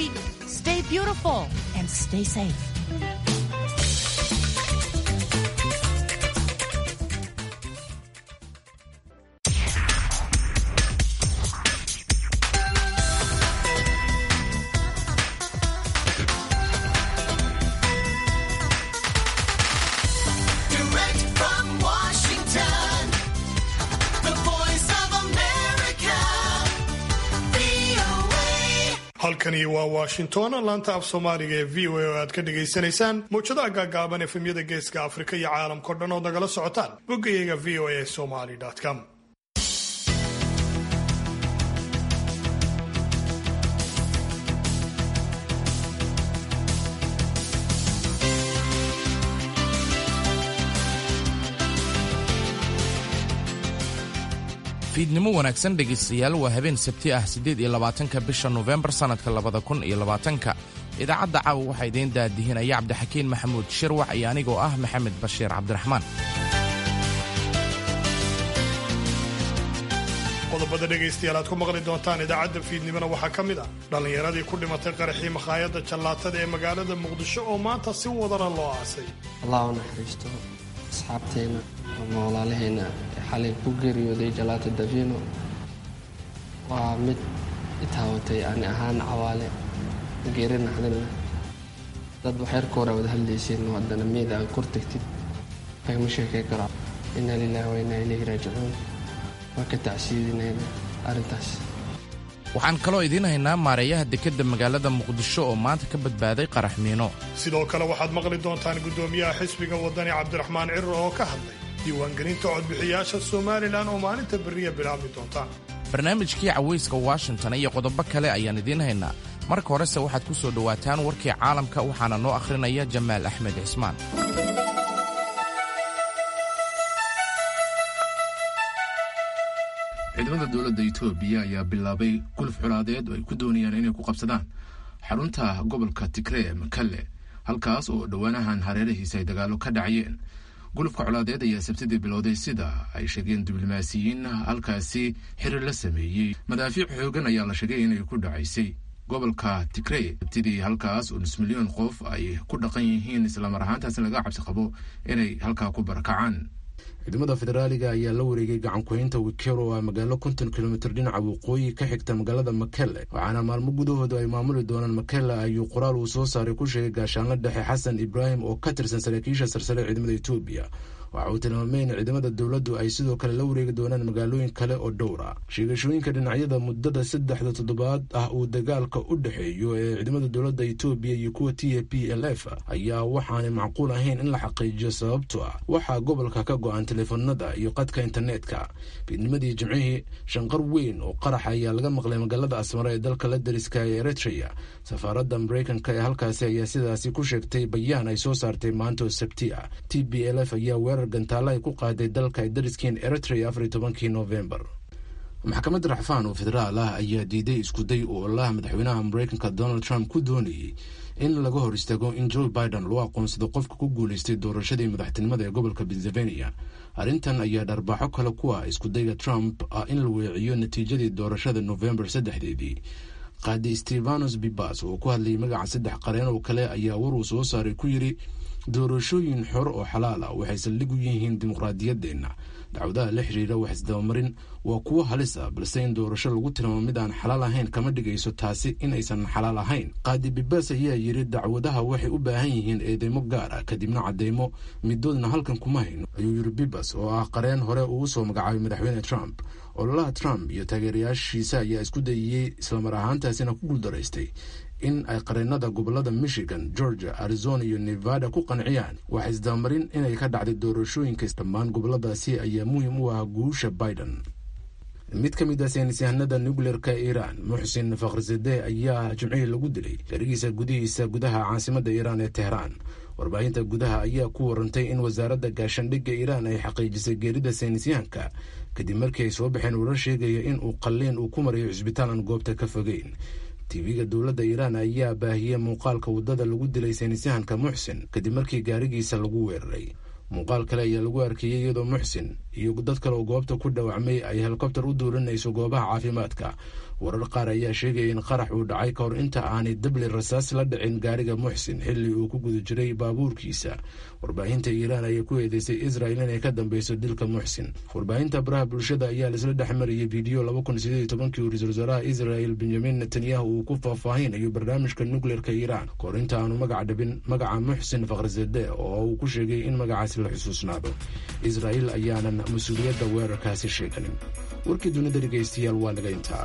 week. Stay beautiful and stay safe. Direct from Washington, the voice of America, VOA. halkani waa washington laanta af soomaaliga ee v o a oo aad ka dhagaysanaysaan mawjadaha gaagaaban efemyada geeska afrika iyo caalamkao dhan ood nagala socotaan boggayaga v o a somali com fiidnimo wanaagsan dhegaystayaal waa habeen sabti ah siddeed iyo labaatanka bisha nofembar sannadka labada kun iyo labaatanka idaacadda caawa waxaa idiin daadihinaya cabdixakiin maxamuud shirwax iyo anigoo ah maxamed bashiir cabdiraxmaan qodobada dhegaystayaal aad ku maqli doontaan idaacadda fiidnimona waxaa ka mid ah dhallinyaradii ku dhimatay qaraxii makhaayadda jallaatada ee magaalada muqdisho oo maanta si wadana loo aasay allah u naxariisto asxaabteenna ama walaalaheenna ee xalay ku geeriyooday jalaato davino waa mid itaawatay ani ahaan cawaale geeri naxdinna dad waxyarka hore wada hadlayseen oo haddana meed aad kor tagtid lagama sheekay karo inna lilahi wa innaa ilayhi raajicuun waa ka tacsiidinayna arrintaas waxaan kaloo idiin haynaa maareeyaha dekedda magaalada muqdisho oo maanta ka badbaaday qarax miino sidoo kale waxaad maqli doontaan guddoomiyaha xisbiga wadani cabdiraxmaan cirir oo ka hadlay diiwaangelinta codbixiyaasha somalilan oo maalinta berriya bilaabmi doonta barnaamijkii cawayska washington iyo qodobo kale ayaan idiin haynaa marka horese waxaad ku soo dhowaataan warkii caalamka waxaana noo akhrinaya jamaal axmed cismaan ciidamada dowladda itoobiya ayaa bilaabay guluf colaadeed oo ay ku doonayaan inay ku qabsadaan xarunta gobolka tigree ee makalle halkaas oo dhowaanahan hareerahiisa ay dagaalo ka dhacayeen gulufka colaadeed ayaa sabtidii bilowday sida ay sheegeen diblomaasiyiin halkaasi xiriir la sameeyey madaafiic xoogan ayaa la sheegay inay ku dhacaysay gobolka tigrey sabtidii halkaas oo nus milyan qof ay ku dhaqan yihiin islamar ahaantaasna laga cabsi qabo inay halkaa ku barakacaan ciidamada federaaliga ayaa la wareegay gacan ku-haynta wikero oo ah magaalo konton kilomitir dhinaca waqooyi ka xigta magaalada makelle waxaana maalmo gudahooda ay maamuli doonaan makelle ayuu qoraal uu soo saaray ku sheegay gaashaanla dhexe xasan ibraahim oo ka tirsan saraakiisha sarsare ciidamada etoobiya waxa uu tilmaamay in ciidamada dowladdu ay sidoo kale la wareegi doonaan magaalooyin kale oo dhowra sheegashooyinka dhinacyada muddada saddexda toddobaad ah uu dagaalka u dhexeeyo ee ciidamada dowladda etoobiya iyo kuwa t a p l f ayaa waxaanay macquul ahayn in la xaqiijiyo sababto ah waxaa gobolka ka go-an teleefanada iyo qadka internetka fiidnimadii jimcihii shanqar weyn oo qarax ayaa laga maqlay magaalada asmara ee dalka la dariska ee eritrea safaaradda mareykanka ee halkaasi ayaa sidaasi ku sheegtay bayaan ay soo saartay maanta oo sabti ah t b l f ayaa weerar gantaalo ay ku qaaday dalka ay dariskiin eritrea afar iyo tobankii novembar maxkamad racfaan oo federaal ah ayaa diiday iskuday uu olaha madaxweynaha mareykanka donald trump ku doonayey in laga hor istaago in joe biden loo aqoonsado qofka ku guuleystay doorashadii madaxtinimada ee gobolka pennsylvania arrintan ayaa dharbaaxo kale ku ah iskudayga trump ah in la weeciyo natiijadii doorashada novembar saddexdeedii qaadi stefanos bibas oo ku hadlayay magaca saddex qareen oo kale ayaa war uu soo saaray ku yidhi doorashooyin xor oo xalaal ah waxay saldhig u yihiin dimuqraadiyaddeenna dacwadaha la xiriira wax isdabamarin waa kuwo halis ah balse in doorasho lagu tilmaamo mid aan xalaal ahayn kama dhigayso taasi inaysan xalaal ahayn qaadi bibas ayaa yidhi dacwadaha waxay u baahan yihiin eedeymo gaar ah kadibna cadeymo midoodna halkan kuma hayno ayuu yidhi bibas oo ah qareen hore uu usoo magacaabay madaxweyne trump ololaha trump iyo taageerayaashiisa ayaa isku dayiyey islamar ahaantaasina ku guuldaraystay in ay qareenada gobolada michigan georgia arizona iyo nevada ku qanciyaan wax isdabamarin inay ka dhacday doorashooyinka dhammaan goboladaasi ayaa muhiim u ah guusha biden mid ka mid ah saynisyahanada nucleerka iiraan muxsin fakhrizadeh ayaa jimcihii lagu dilay garigiisa gudihiisa gudaha caasimada iiraan ee tehraan warbaahinta gudaha ayaa ku warantay in wasaaradda gaashandhigga iiraan ay xaqiijisay geerida saynisyahanka kadib markii ay soo baxeen warar sheegaya in uu qalliin uu ku marayo cisbitaal aan goobta ka fogeyn tv-ga dowladda iiraan ayaa baahiyey muuqaalka waddada lagu dilay saynisyahanka muxsin kadib markii gaarigiisa lagu weeraray muuqaal kale ayaa lagu arkayey iyadoo muxsin iyo dad kale oo goobta ku dhaawacmay ay helikobtar u duulinayso goobaha caafimaadka warar qaar ayaa sheegaya in qarax uu dhacay kahor inta aanay dabli rasaas la dhicin gaariga muxsin xilli uu ku guda jiray baabuurkiisa warbaahinta iiraan ayaa ku eedeysay israel inay ka dambeyso dilka muxsin warbaahinta baraha bulshada ayaa laisla dhex mariyay fiideo laba kun sideed iyo tobankii ra-iisul wasaaraha israel benyamin netanyahu uu ku faahfaahinayo barnaamijka nukleerka iiraan kahor inta aanu magac dhabin magaca muxsin fakhrizade oo uu ku sheegay in magacaasi la xusuusnaado israel ayaanan mas-uuliyadda weerarkaasi sheeganin warkii dunida dhegeystayaal waa naga intaa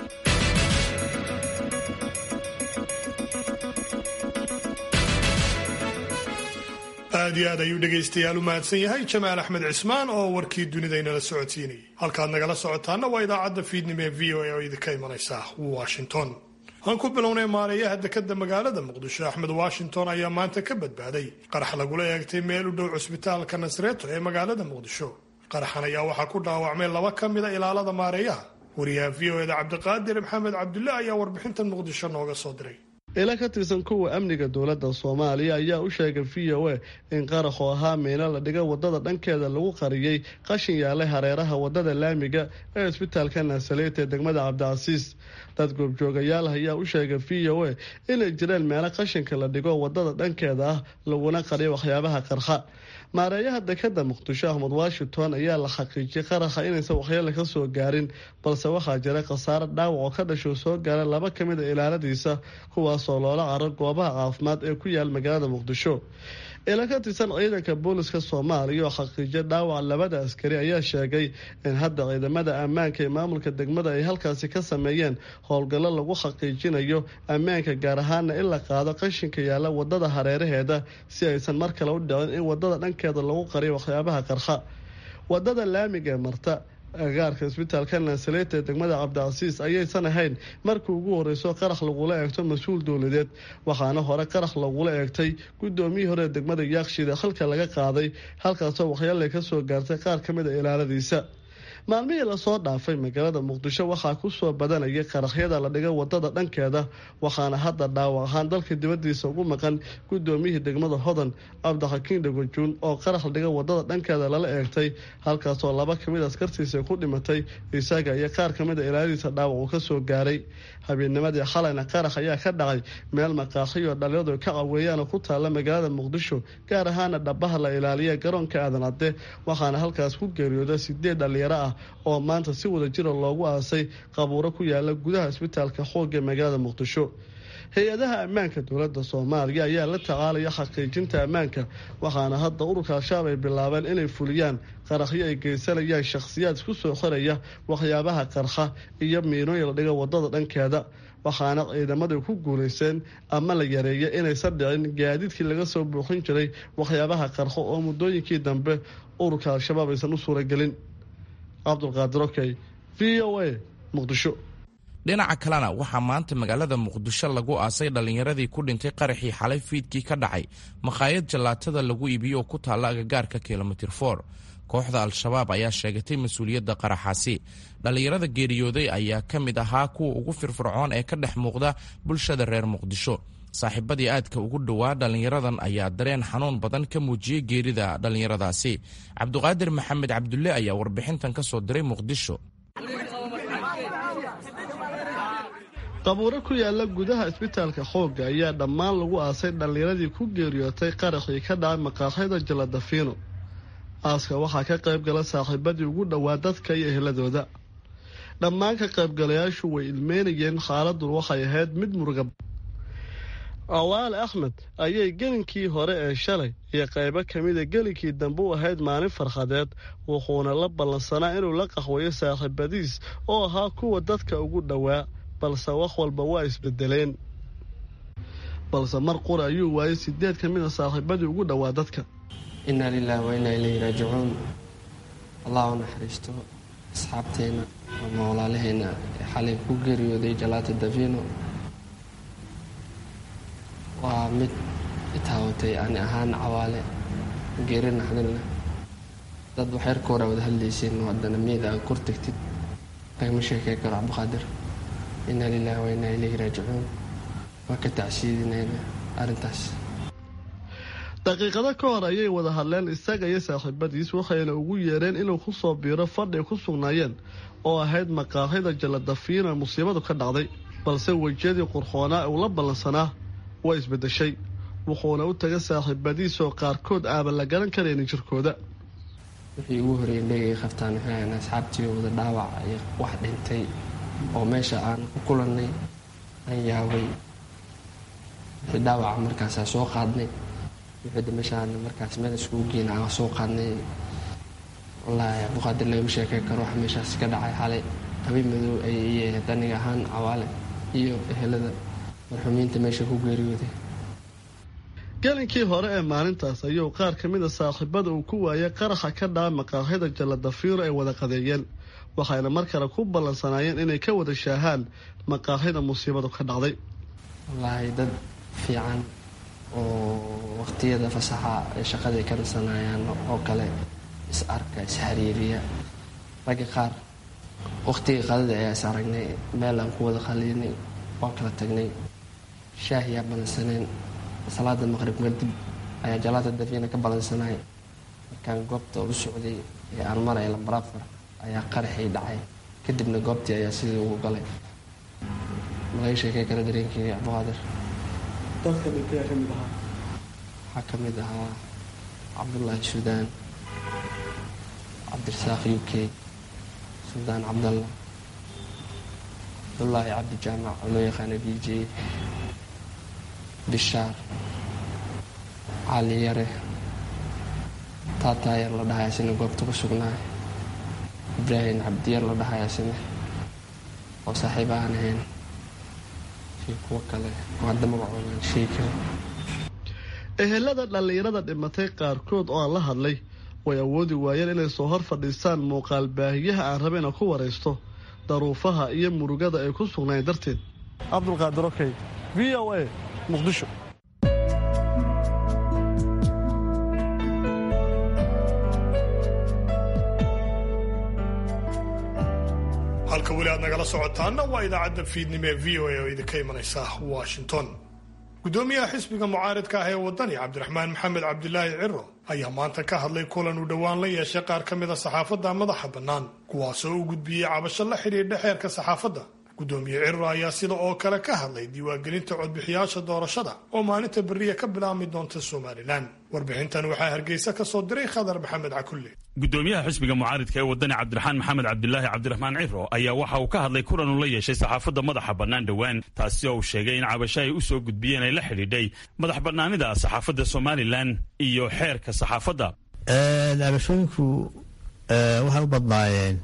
aad iyo aad ayuu dhegaystayaal u mahadsan yahay jamaal axmed cismaan oo warkii dunidaynala socodsiinayay halkaad nagala socotaana waa idaacadda fiidnimo ee v o a oo idinka imanaysa washington aan ku bilownay maareeyaha dekada magaalada muqdisho axmed washington ayaa maanta ka badbaaday qarax lagula eegtay meel u dhow cusbitaalka nasreeto ee magaalada muqdisho qaraxan ayaa waxaa ku dhaawacmay laba ka mida ilaalada maareeyaha wariyaha v o eda cabdiqaadir maxamed cabdulle ayaa warbixintan muqdisho nooga soo diray ila ka tirsan kuwa amniga dowladda soomaaliya ayaa u sheegay v o a in qaraxu ahaa miino la dhiga wadada dhankeeda lagu qariyey qashin yaalay hareeraha wadada laamiga ee isbitaalka naasaleet ee degmada cabdicasiis dad goobjoogayaal ayaa u sheegay v o a inay jireen meelo qashinka la dhigo wadada dhankeeda ah laguna qariyo waxyaabaha qarxa maareeyaha dekada muqdisho ahmed washington ayaa la xaqiijiyay qaraxa inaysan waxyeele ka soo gaarin balse waxaa jira khasaare dhaawac oo ka dhasho soo gaara laba ka mid a ilaaladiisa kuwaasoo loola caro goobaha caafimaad ee ku yaal magaalada muqdisho ila ka tirsan ciidanka booliska soomaaliya oo xaqiijiyay dhaawac labada askari ayaa sheegay in hadda ciidamada ammaanka ee maamulka degmada ay halkaasi ka sameeyeen howlgallo lagu xaqiijinayo ammaanka gaar ahaana in la qaado qashinka yaalla wadada hareeraheeda si aysan mar kale u dhicin in wadada dhankeeda lagu qariyo waxyaabaha qarxa wadada laamiga ee marta agaarka isbitaalka nansaleeta ee degmada cabdicasiis ayaysan ahayn markii ugu horeyso qarax lagula eegto mas-uul dowladeed waxaana hore qarax lagula eegtay gudoomiyii hore ee degmada yaaqshida halka laga qaaday halkaasoo waxyaale ka soo gaartay qaar ka mid a ilaaladiisa maalmihii lasoo dhaafay magaalada muqdisho waxaa kusoo badanayay qaraxyada la dhigay wadada dhankeeda waxaana hadda dhaawac ahaan dalka dibadiisa ugu maqan gudoomiyihii degmada hodan cabdixakiin dhagojuun oo qarax la dhigay wadada dhankeeda lala eegtay halkaasoo laba kamid askartiisa ku dhimatay isaga iyo qaar kamid a ilaaladiisa dhaawac uu kasoo gaaray habeennimadii xalayna qarax ayaa ka dhacay meel maqaaxiyo dhalinyadu ka caweeyaan ku taalla magaalada muqdisho gaar ahaana dhabaha la ilaaliya garoonka aadan cadde waxaana halkaas ku geeriyooda sideed dhalinyaro ah oo maanta si wada jira loogu aasay qabuuro ku yaala gudaha isbitaalka xoogga magaalada muqdisho hay-adaha ammaanka dowladda soomaaliya ayaa la tacaalaya xaqiijinta ammaanka waxaana hadda ururka al-shabaab ay bilaabeen inay fuliyaan qaraxyo ay geysanayaan shakhsiyaad isku soo xoraya waxyaabaha qarxa iyo miinooyin la dhiga wadada dhankeeda waxaana ciidamadu ku guulaysteen ama la yareeya inaysan dhicin gaadiidkii laga soo buuxin jiray waxyaabaha qarxo oo muddooyinkii dambe ururka al-shabaab aysan u suuragelin cabdulqaadir okey v o a muqdisho dhinaca kalena waxaa maanta magaalada muqdisho lagu aasay dhallinyaradii ku dhintay qaraxii xalay fiidkii ka dhacay makhaayad jallaatada lagu iibiyo oo ku taalla agagaarka kilomitir for kooxda al-shabaab ayaa sheegatay mas-uuliyadda qaraxaasi dhallinyarada geeriyooday ayaa ka mid ahaa kuwa ugu firfircoon ee ka dhex muuqda bulshada reer muqdisho saaxiibadii aadka ugu dhowaa dhallinyaradan ayaa dareen xanuun badan ka muujiyey geerida dhallinyaradaasi cabduqaadir maxamed cabdulle ayaa warbixintan ka soo diray muqdisho qabuuro ku yaala gudaha isbitaalka xoogga ayaa dhammaan lagu aasay dhallinyaradii ku geeriyootay qaraxii ka dhacay maqaaxyada jaladafiino aaska waxaa ka qayb gala saaxiibadii ugu dhowaa dadka iyo ehladooda dhammaan ka qaybgalayaashu way ilmeynayeen xaaladun waxay ahayd mid muruga awaale axmed ayay gelinkii hore ee shalay iyo qaybo kamida gelinkii dambe u ahayd maalin farxadeed wuxuuna la ballansanaa inuu la qaxweeyo saaxiibadiis oo ahaa kuwa dadka ugu dhowaa balse wax walba waa isbedeleen balse mar qura ayuu waayay sideed ka mida saaxiibadii ugu dhowaa dadka inaa lilaahi wa inaa ilayhi raajicuun allah u naxariisto asxaabteenna ama walaalaheenna ee xalay ku geeriyooday jalaata davino waa mid itaawatay ani ahaan cawaale geeri naxdin leh dad waxyarka hore wada hadlayseen haddana meeda aad kor tagtid lagama sheekey karo cabdiqaadir inaa lilaahi wa inaa ilayhi raajicuun waa ka tacsiidinayna arrintaas daqiiqado ka hor ayay wada hadleen isaga iyo saaxiibadiis waxayna ugu yeereen inuu ku soo biiro fadhi ku sugnaayeen oo ahayd maqaaxida jalladafiina musiibadu ka dhacday balse wejiyadii qurxoonaa uu la ballansanaa waa isbeddeshay wuxuuna u tagay saaxiibadiis oo qaarkood aaban la garan karaynin jirkooda wixii ugu horreeyay indhegay qabtaan waxay ahayn asxaabtii wada dhaawac iyo wax dhintay oo meesha aan ku kulannay aan yaabay wixii dhaawaca markaasaa soo qaadnay wixii dameshaan markaas meel iskugu geena aan soo qaadnay wallaahi abduqaadir lagama sheekey karo wax meeshaas ka dhacay xalay habeen madow ay ii ahayd aniga ahaan cawaale iyo ehelada marxuumiinta meesha ku geeriyooday gelinkii hore ee maalintaas ayuu qaar ka mida saaxiibada uu ku waayay qaraxa ka dhaca maqaaxida jalladafiiro ay wada qadeeyeen waxayna mar kale ku ballansanaayeen inay ka wada shaahaan maqaaxida musiibadu ka dhacday wallaahi dad fiican oo waqtiyada fasaxa ay shaqaday ka nasanayaan oo kale is arka is xiriiriya ragga qaar waqtigii qadada ayaa is aragnay meel aan ku wada qaliinay waan kala tagnay shaahiyaa balansaneen salaada maqrib kadib ayaa jalaata dafiina ka balansanay markaan goobta u socday ee aan maraya lambarafar ayaa qaraxii dhacay kadibna goobtii ayaa sidii ugu galay malaga sheekey kara dareenkii cabdiqaadir dadka dhintay ka mid ahaa waxaa ka mid ahaa cabdullaahi suudaan cabdirasaaq u k suldaan cabdalla cabdullaahi cabdi jaamac oo loo yaqaana b j bishaar cali yare taataayar la dhahay asina goobta ku sugnaay ibraahim cabdiyar la dhahay asina oo saaxiib aan ahayn iyo kuwo kale oo hadda magacoodan sheegi karin ehelada dhallinyarada dhimatay qaarkood oo aan la hadlay way awoodi waayeen inay soo hor fadhiistaan muuqaal baahiyaha aan raba inaan ku waraysto daruufaha iyo murugada ay ku sugnayn darteed cabdulqaadir okey v o a muqdisho halka weli aad nagala socotaana waa idaacadda fiidnimo ee v o a oo idinka imanaysa washington gudoomiyaha xisbiga mucaaridka ah ee wadani cabdiraxmaan maxamed cabdilaahi ciro ayaa maanta ka hadlay kulan uu dhowaan la yeeshay qaar ka mida saxaafadda madaxa bannaan kuwaasoo u gudbiyey cabasho la xidhiidha xeerka saxaafadda gudoomiye ciro ayaa sida oo kale ka hadlay diiwaangelinta codbixiyaasha doorashada oo maalinta beriya ka bilaabmi doonta somalilan warbixintan waxaa hargeysa ka soo diray khadar maxamed cakulle gudoomiyaha xisbiga mucaaridka ee wadani cabdiraxaan maxamed cabdilaahi cabdiraxmaan ciro ayaa waxa uu ka hadlay kulan uu la yeeshay saxaafadda madaxa bannaan dhowaan taasi oo uu sheegay in cabasho ay u soo gudbiyeen ay la xidhiidhay madax bannaanida saxaafadda somalilan iyo xeerka saxaafadda cabashooyinku waxay u badnaayeen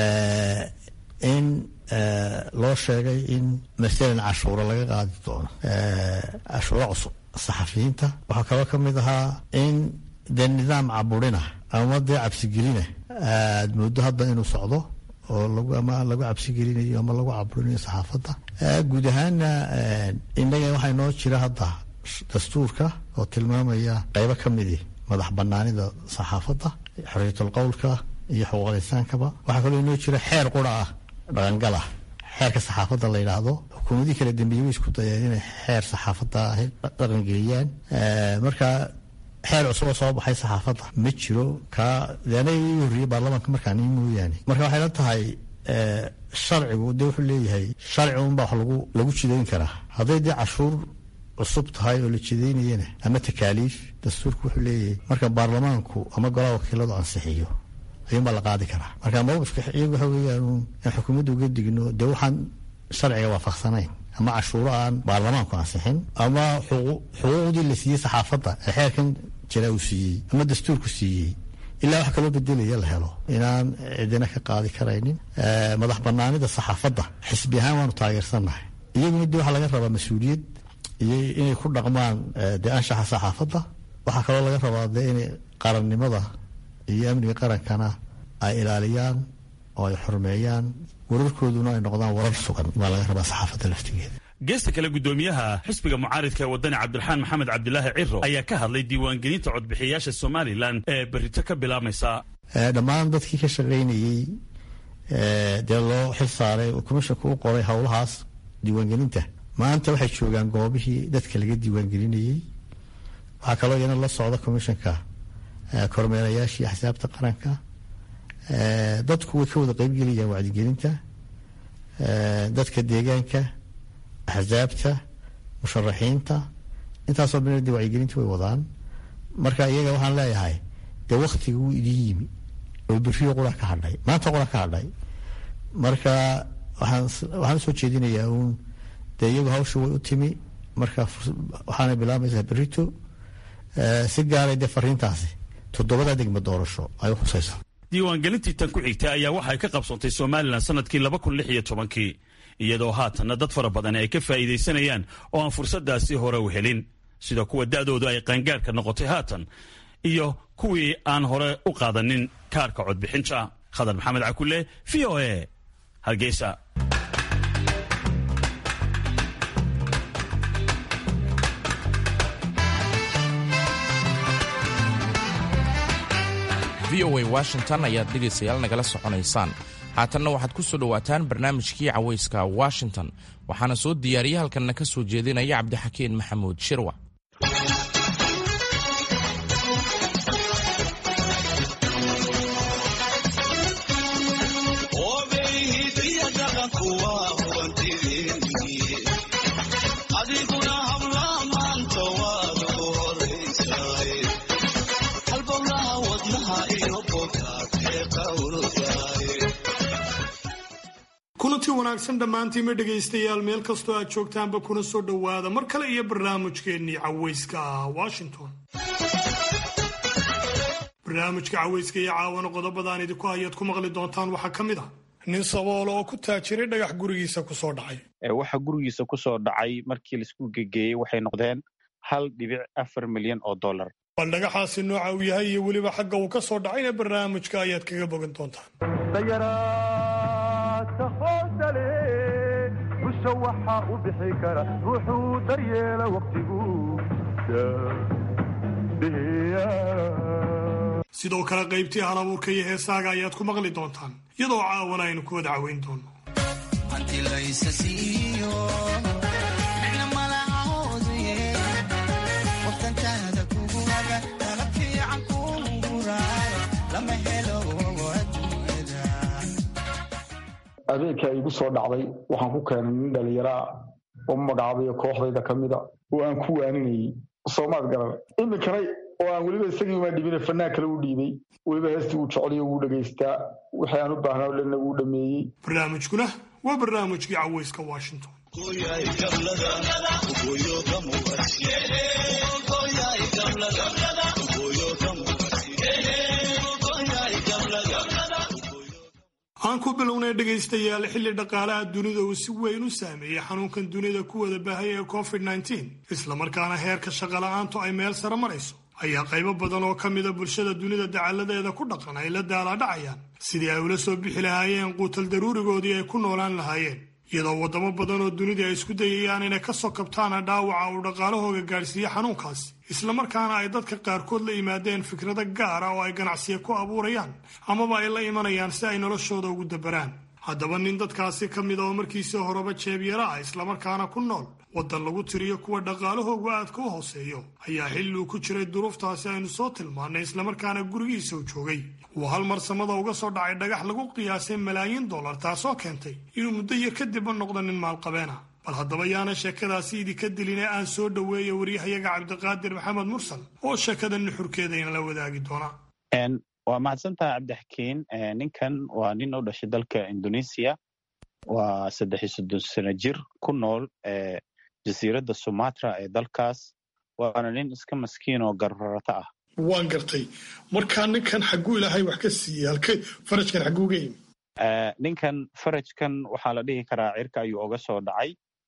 in loo sheegay in masalan cashuuro laga qaadi doono cashuuro cusub saxafiyiinta waxaa kaloo ka mid ahaa in dee nidaam caburina ama dee cabsigelina aad moodo hadda inuu socdo oo lagu ama lagu cabsigelinayo ama lagu caburinayo saxaafadda guud ahaana innaga waxaa inoo jira hadda dastuurka oo tilmaamaya qeybo ka midi madax banaanida saxaafadda xorriyatul qowlka iyo xuquuqal insaankaba waxaa kaloo inoo jira xeer qura ah dhaqangal ah xeerka saxaafadda la yidhaahdo xukuumadii kala dambeeyey way isku dayeen inay xeer saxaafadda dhaqangeliyaan marka xeer cusuboo soo baxay saxaafadda ma jiro kaa deana ii horreeyey baarlamaanka markaan ii mooyaane marka waxay la tahay sharcigu dee wuxuu leeyahay sharci unbaa wax lagu lagu jidayn karaa hadday dee cashuur cusub tahay oo la jidaynayana ama takaaliif dastuurku wuxuu leeyahay marka baarlamaanku ama golaha wakiiladu ansixiyo ayuunbaa la qaadi karaa marka mawqifka iyagu waxa weeyaan in xukuumadda uga digno dee waxaan sharciga waafaqsanayn ama cashuuro aan baarlamaanku ansixin ama xuquuqdii la siiyey saxaafadda ee xeerkan jira uu siiyey ama dastuurku siiyey ilaa wax kaloo bedelaya la helo inaan cidina ka qaadi karaynin madax banaanida saxaafadda xisbi ahaan waanu taageersannahay iyaguna dee waxaa laga rabaa mas-uuliyad iyo inay ku dhaqmaan dee anshaxa saxaafadda waxaa kaloo laga rabaa dee inay qarannimada iyo amniga qarankana ay ilaaliyaan oo ay xurmeeyaan wararkooduna ay noqdaan warar sugan baa laga rabaa saxaafadda laftigeeda geesta kale gudoomiyaha xisbiga mucaaridka ee wadani cabdiraxaan maxamed cabdilaahi ciro ayaa ka hadlay diiwaangelinta codbixiyaasha somalilan ee berito ka bilaabmaysa dhammaan dadkii ka shaqaynayey dee loo xil saaray commishanka u qoray howlahaas diiwaangelinta maanta waxay joogaan goobihii dadka laga diiwaangelinayey waxaa kaloo iyana la socda commissionka kormeerayaashii axsaabta qaranka dadku way ka wada qeybgelayaan wacdigelinta dadka deegaanka axsaabta musharaxiinta intaasoo dhan de wacyigelinta way wadaan marka iyaga waxaan leeyahay dee waktiga wuu idin yimi oo beriyo qura ka hadhay maanta qura ka hadhay marka waxaan waxaan usoo jeedinayaa uun dee iyagu hawsha way u timi marka waxaana bilaabaysaa berito si gaaray dee fariintaasi toddobada degmo doorasho ay u khusaysaa diiwaangelintii tan ku xigtay ayaa waxay ka qabsoontay somalilan sanadkii laba kun lix iyo tobankii iyadoo haatanna dad fara badan ay ka faa'iidaysanayaan oo aan fursadaasi hore u helin sida kuwa da'doodu ay qaangaarka noqotay haatan iyo kuwii aan hore u qaadanin kaarka codbixinta khadar maxamed cakule v o a hargeysa v o a washington ayaad dhegaystayaal nagala soconaysaan haatanna waxaad ku soo dhowaataan barnaamijkii cawayska washington waxaana soo diyaariya halkanna ka soo jeedinaya cabdixakiin maxamuud shirwa kulanti wanaagsan dhammaantiima dhegaystayaal meel kastoo aad joogtaanba kuna soo dhowaada mar kale iyo barnaamijkeennii cawayska ah washington barnaamijka cawayska iyo caawana qodobadaan idinku hayaad ku maqli doontaan waxaa ka mid ah nin saboolo oo ku taajiray dhagax gurigiisa ku soo dhacay waxa gurigiisa ku soo dhacay markii laisku gegeeyey waxay noqdeen hal dhibic afar milyan oo dollar bal dhagaxaasi nooca uu yahay iyo weliba xagga uu ka soo dhacayna barnaamijka ayaad kaga bogan doontaan dayaraadka hoosale busha waxaa u bixi kara ruuxuu daryeela wakhtigu sidoo kale qaybtii hal abuurka iyo heesaaga ayaad ku maqli doontaan iyadoo caawana aynu ku wada caweyn doono habeenkaa igu soo dhacday waxaan ku keenay nin dhallinyaraa oo magacaabayo kooxdayda ka mida oo aan ku waaninayay soomaad garan iminkana oo aan weliba isagii uma dhibina fanaan kale u dhiibay weliba heestii uu jeclayo wuu dhegaystaa wixii aan u baahnaa o dhanna wuu dhameeyey barnaamijkuna waa barnaamijkii cawayska washington aan ku bilownay dhegaystayaal xilli dhaqaalaha dunida uu si weyn u saameeyey xanuunkan dunida ku wada baahaya ee covid islamarkaana heerka shaqola'aantu ay meel sare marayso ayaa qaybo badan oo ka mida bulshada dunida dacaladeeda ku dhaqan ay la daalaadhacayaan sidii ay ula soo bixi lahaayeen quutal daruurigoodii ay ku noolaan lahaayeen iyadoo waddamo badan oo dunida ay isku dayayaan inay ka soo kabtaana dhaawaca uu dhaqaalahooga gaadhsiiye xanuunkaasi islamarkaana ay dadka qaarkood la yimaadeen fikrado gaara oo ay ganacsiya ku abuurayaan amaba ay la imanayaan si ay noloshooda ugu dabaraan haddaba nin dadkaasi ka mid a oo markiisii horeba jeebyara ah islamarkaana ku nool waddan lagu tiriyo kuwa dhaqaalahoogu aadka u hooseeyo ayaa xilli uu ku jiray duruuftaasi aynu soo tilmaannay islamarkaana gurigiisa u joogay uu hal mar samada uga soo dhacay dhagax lagu qiyaasay malaayiin dollar taasoo keentay inuu muddo yar kadibba noqdo nin maalqabeena bal haddaba yaana sheekadaasi idinka dilin ee aan soo dhoweeya waryahayaga cabdiqaadir maxamed mursal oo sheekada nuxurkeeda inala wadaagi doona waa mahadsantaha cabdixakiin ninkan waa nin u dhashay dalka indonesia waa saddex iyo soddon sano jir ku nool jasiiradda sumatra ee dalkaas waana nin iska maskiin oo garrarata ah waan gartay markaa ninkan xagguu ilaahay wax ka siiyey halke farajkan xagguuga yimi ninkan farajkan waxaa la dhihi karaa cirka ayuu oga soo dhacay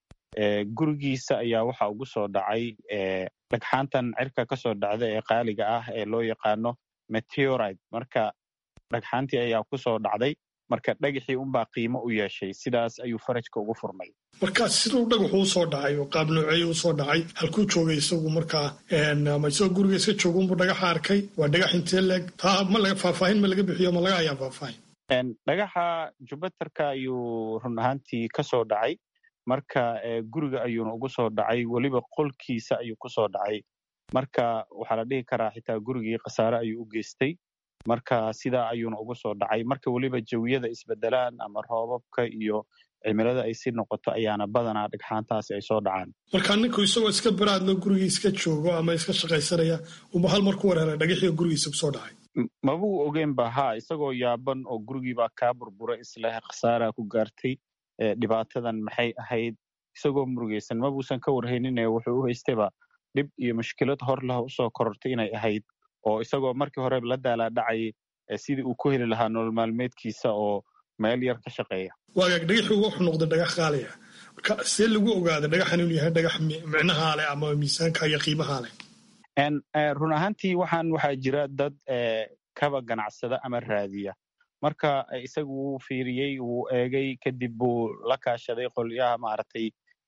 gurigiisa ayaa waxa ugu soo dhacay dhagxaantan cirka ka soo dhacda ee qaaliga ah ee loo yaqaano meteorite marka dhagxaantii ayaa ku soo dhacday marka dhagaxii unbaa qiimo u yeeshay sidaas ayuu farajka ugu furmay markaa siduu dhagaxu usoo dhacay oo qaab nooceeya usoo dhacay halkuu joogay isagu markaa ama isagoo guriga iska jooga unbuu dhagaxa arkay waa dhagax intee leeg taa ma laga faahfaahin ma laga bixiyo ma laga ayaa faahfaahin dhagaxa jubbaterka ayuu run ahaantii ka soo dhacay marka guriga ayuuna ugu soo dhacay weliba qolkiisa ayuu ku soo dhacay marka waxaa la dhihi karaa xitaa gurigii khasaare ayuu u geystay marka sidaa ayuuna ugu soo dhacay marka weliba jawiyada isbedelaan ama roobabka iyo cimilada ay si noqoto ayaana badanaa dhagxaantaasi ay soo dhacaan marka ninku isagoo iska baraadlo gurigii iska joogo ama iska shaqaysanaya uma hal mar ku wareera dhagaxii gurigiisa kusoo dhacay mabuu ogeyn ba ha isagoo yaaban oo gurigiibaa kaa burbura isleh khasaaraa ku gaartay dhibaatadan maxay ahayd isagoo murugaysan mabuusan ka warhaynine wuxuu u haystayba dhib iyo mushkilad hor leh usoo korortay inay ahayd oo isagoo markii hore la daalaadhacayay sidii uu ku heli lahaa nolol maalmeedkiisa oo meel yar ka shaqeeya waagaag dhagaxii wuxuu noqday dhagax qaaliya marka see lagu ogaada dhagaxan inuu yahay dhagax micnahaa leh ama miisaanka iyo qiimahaa leh run ahaantii waxaan waxaa jira dad kaba ganacsada ama raadiya marka isagu wuu fiiriyey wuu eegay kadib buu la kaashaday qolyaha maaragtay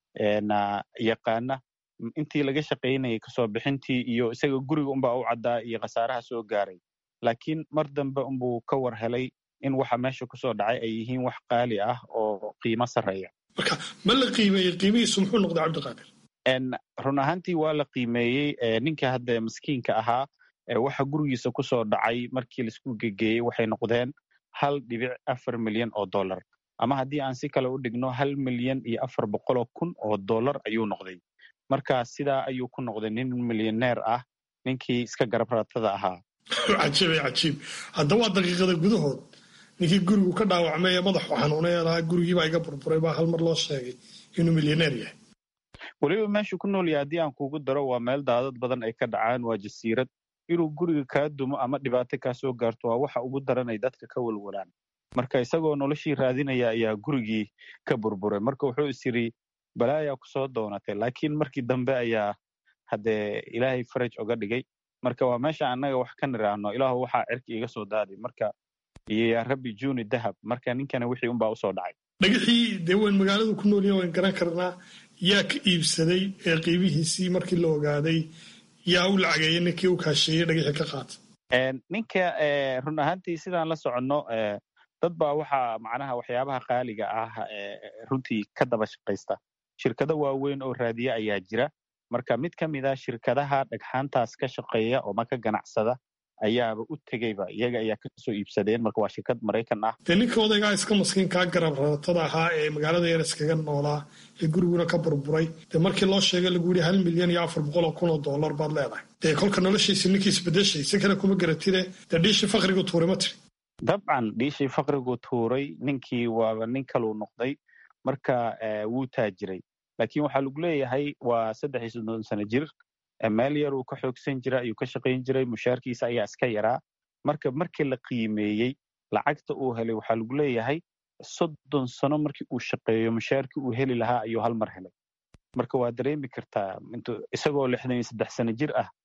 yaqaana intii laga shaqaynayay kasoo bixintii iyo isaga guriga unbaa u caddaa iyo khasaaraha soo gaaray laakiin mar dambe unbuu ka war helay in waxa meesha kusoo dhacay ay yihiin wax qaali ah oo qiimo sarreeya marka ma la qiimeeyey qiimihiisu muxuu noqday cabdiqaadir run ahaantii waa la qiimeeyey ninka hadda maskiinka ahaa waxa gurigiisa kusoo dhacay markii laisku gegeeyey waxay noqdeen hal dhibic afar milyan oo dollar ama haddii aan si kale u dhigno hal milyan iyo afar boqoloo kun oo dollar ayuu noqday marka sidaa ayuu ku noqday nin milyaneer ah ninkii iska garab ratada ahaa cajiib cajiib hadda waa daqiiqada gudahood ninkii gurigu ka dhaawacmay ee madaxu xanuunay lahaa gurigiibaa iga burburay baa hal mar loo sheegay inuu milyaneer yahay weliba meeshuu ku nool yahay haddii aan kugu daro waa meel daadad badan ay ka dhacaan waa jasiirad inuu guriga kaa dumo ama dhibaato kaa soo gaarto waa waxa ugu daran ay dadka ka walwalaan marka isagoo noloshii raadinaya ayaa gurigii ka burburay marka wuxuu is yidhi balaayaa kusoo doonatay laakiin markii dambe ayaa haddee ilaahay faraj oga dhigay marka waa meesha annaga wax ka niraahno ilaahu waxaa cirki iga soo daaday marka iyo yaa rabbi juni dahab marka ninkana wixii unbaa usoo dhacay dhagaxii dee wayn magaaladu ku nool yahin wayn garan karnaa yaa ka iibsaday ee qiimihiisii markii la ogaaday yaa u lacageeyey ninkii u kaasheeyey dhagaxii ka qaatay ninka run ahaantii sidaan la soconno dad baa waxaa macnaha waxyaabaha qaaliga ah runtii ka daba shaqaysta shirkado waaweyn oo raadiye ayaa jira marka mid ka mid a shirkadaha dhagxaantaas ka shaqeeya oo maka ganacsada ayaaba u tegeyba iyaga ayaa kasoo iibsadeen marka waa shirkad maraykan ah dee ninka odaygaa iska maskiinkaa garab rabatada ahaa ee magaalada yar iskaga noolaa ee guriguna ka burburay dee markii loo sheegay lagu yidhi hal milyan iyo afar boqol oo kun oo dollar baad leedahay dee kolka noloshiisi ninkii isbedeshay si kale kuma garatide dee dhiishii fakrigu tuuray ma tiri dabcan dhiishii fakrigu tuuray ninkii waaba nin kaluu noqday marka wuu taajiray laakiin waxaa lagu leeyahay waa saddex iyo soddon sano jir meel yar uu ka xoogsan jira ayuu ka shaqayn jiray mushaarkiisa ayaa iska yaraa marka markii la qiimeeyey lacagta uu helay waxaa lagu leeyahay soddon sano markii uu shaqeeyo mushaarkii uu heli lahaa ayuu hal mar helay marka waa dareemi kartaa isagoo lixdan iyo saddex sano jir ah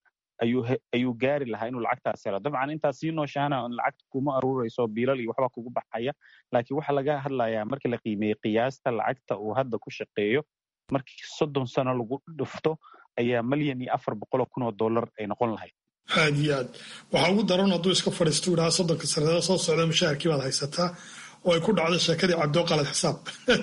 ayuu gaari lahaa inuu lacagtaas helo dabcan intaas sii nooshaana lacagta kuma aruurayso biilal iyo waxba kugu baxaya laakiin waxaa laga hadlayaa markii la qiimeeyey qiyaasta lacagta uu hadda ku shaqeeyo markii soddon sano lagu dhufto ayaa milyan iyo afar boqoloo kun oo dollar ay noqon lahayd aad iyo aad waxaa ugu daran hadduu iska fadhiisto idhaha soddonka sanada soo socda mushaharkii baad haysataa oo ay ku dhacdo sheekadii cabdoo qalad xisaab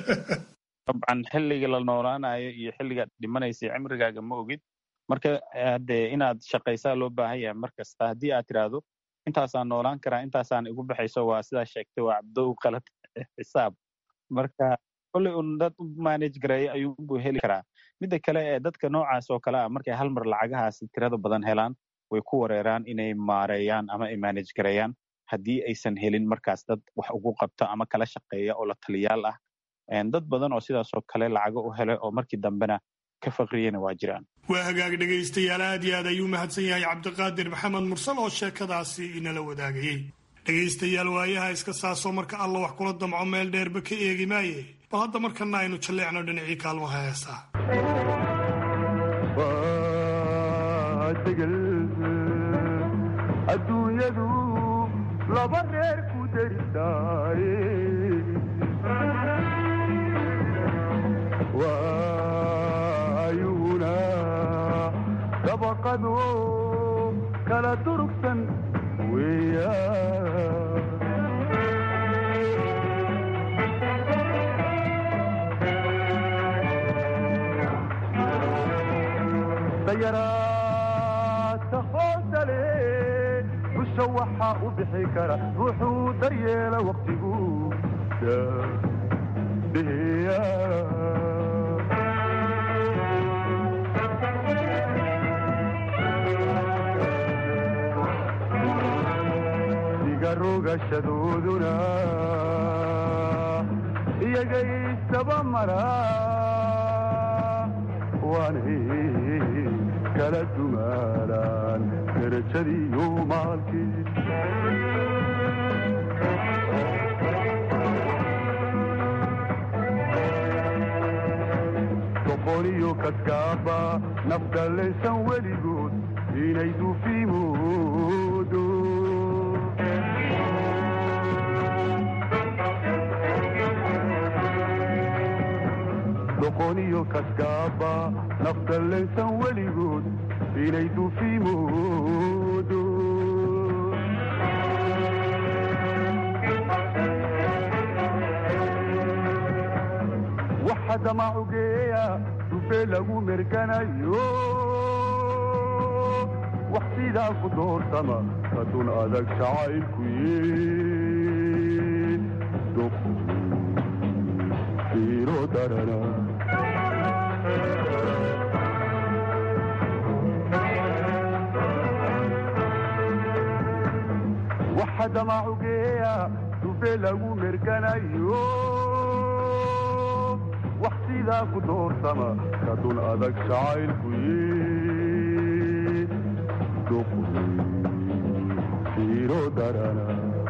dabcan xilliga la noolaanayo iyo xilligaad dhimanaysa cimrigaaga ma ogid marka hadee inaad shaqaysaa loo baahan yahay mar kasta haddii aad tiraahdo intaasaan noolaan karaa intaasaan igu baxayso waa sidaa sheegtay waa cabdow qalad xisaab marka kolley un dad u manage gareeya ayuunbuu heli karaa midda kale ee dadka noocaas oo kale ah markay hal mar lacagahaasi tirada badan helaan way ku wareeraan inay maareeyaan ama ay manage gareeyaan haddii aysan helin markaas dad wax ugu qabta ama kala shaqeeya oo la taliyaal ah dad badan oo sidaas oo kale lacago u helay oo markii dambena ka faqriyena waa jiraan waa hagaag dhegaystayaal aad iyo aad ayuu mahadsan yahay cabdiqaadir maxamed mursal oo sheekadaasi inala wadaagayey dhegaystayaal waayaha iska saasoo marka alla wax kula damco meel dheerba ka eegi maaye bal hadda markana aynu jalleecno dhinacii kaalmaha heesaa adduunyadu laba reer ku darisaaye waayuuna dabaqado kala durugsan weeya daruurta hoosale busha waxaa u bixi kara ruuxuu daryeela waqtigu dheheeya diga rogashadooduna iyagay isdaba mara waanay kala dumaalaan darajadiiyo maalkii doqoniyo kaskaaba nafdalaysan weligood inay duufimoodo doqoniyo kaskaaba nafdalaysan weligood inay duufimoodo waxa damacugeeya dufee lagu merganayo wax sidaa ku doorsama kadun adag jacaylku yee fiiro darana waxa damacugeeya dufee lagu merganayo wax sidaa ku doorsama kadun adag jacaylku yee fiiro darana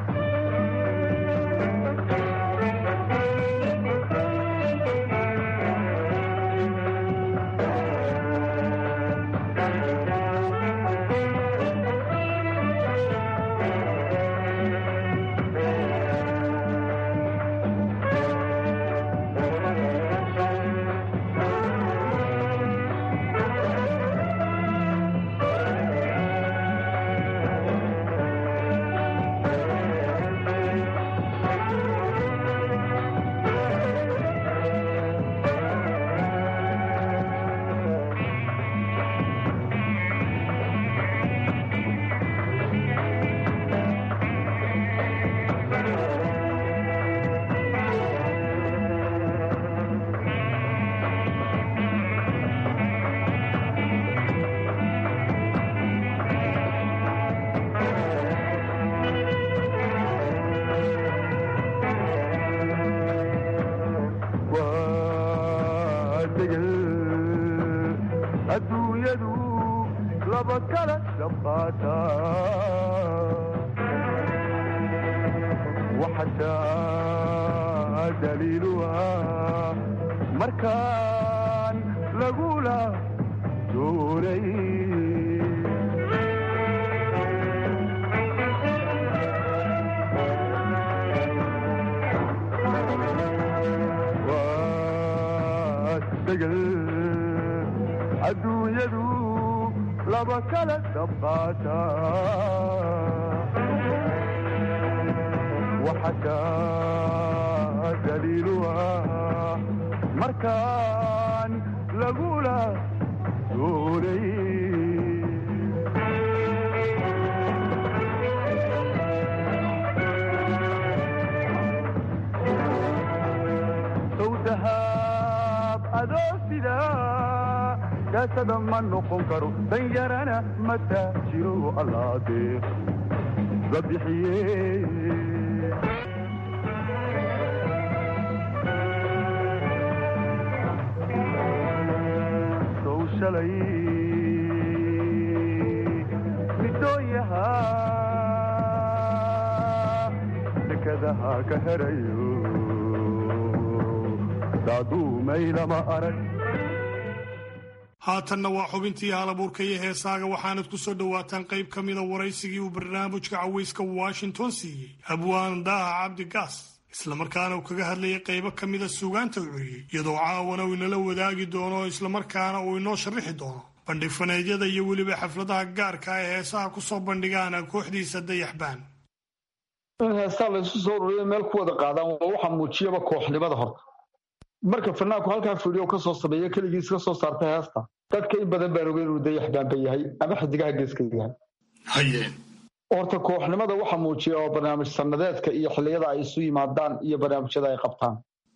adduunyadu laba kala shabaata waxataa daliiluha markaan lagula doonay adduunyadu laba kala shabaata waxataa daliiluha markaan lagula doonay sawdahaab adoo sidaa daasada ma noqon karo danyarana mataa jiro allaadee la bixiye sow shalay midooyaha dekadaha ka herayo daaduumay lama arag haatanna waa xubintii halabuurka iyo heesaaga waxaanad ku soo dhowaataan qayb ka mida waraysigii uu barnaamijka cawayska washington siiyey abwaan daaha cabdi gaas islamarkaana uu kaga hadlayay qaybo ka mida suugaanta uu curiyey iyadoo caawana uu inala wadaagi doono islamarkaana uu inoo sharrixi doono bandhig faneedyada iyo weliba xafladaha gaarka ah ee heesaha ku soo bandhigaana kooxdiisa dayaxbaan in heestaa laysu soo ururiyo meel ku wada qaadaan waa waxa muujiyaba kooxnimada horta marka fanaanku halkaa fidhiyo ka soo sameeya keligiis ka soo saarta heesta dadka in badan baan ogeyn inuu dayax baanba yahay ama xidigaha geeska yahay haye horta kooxnimada waxa muujiya oo barnaamij sanadeedka iyo xilliyada ay isu yimaadaan iyo barnaamijyada ay qabtaan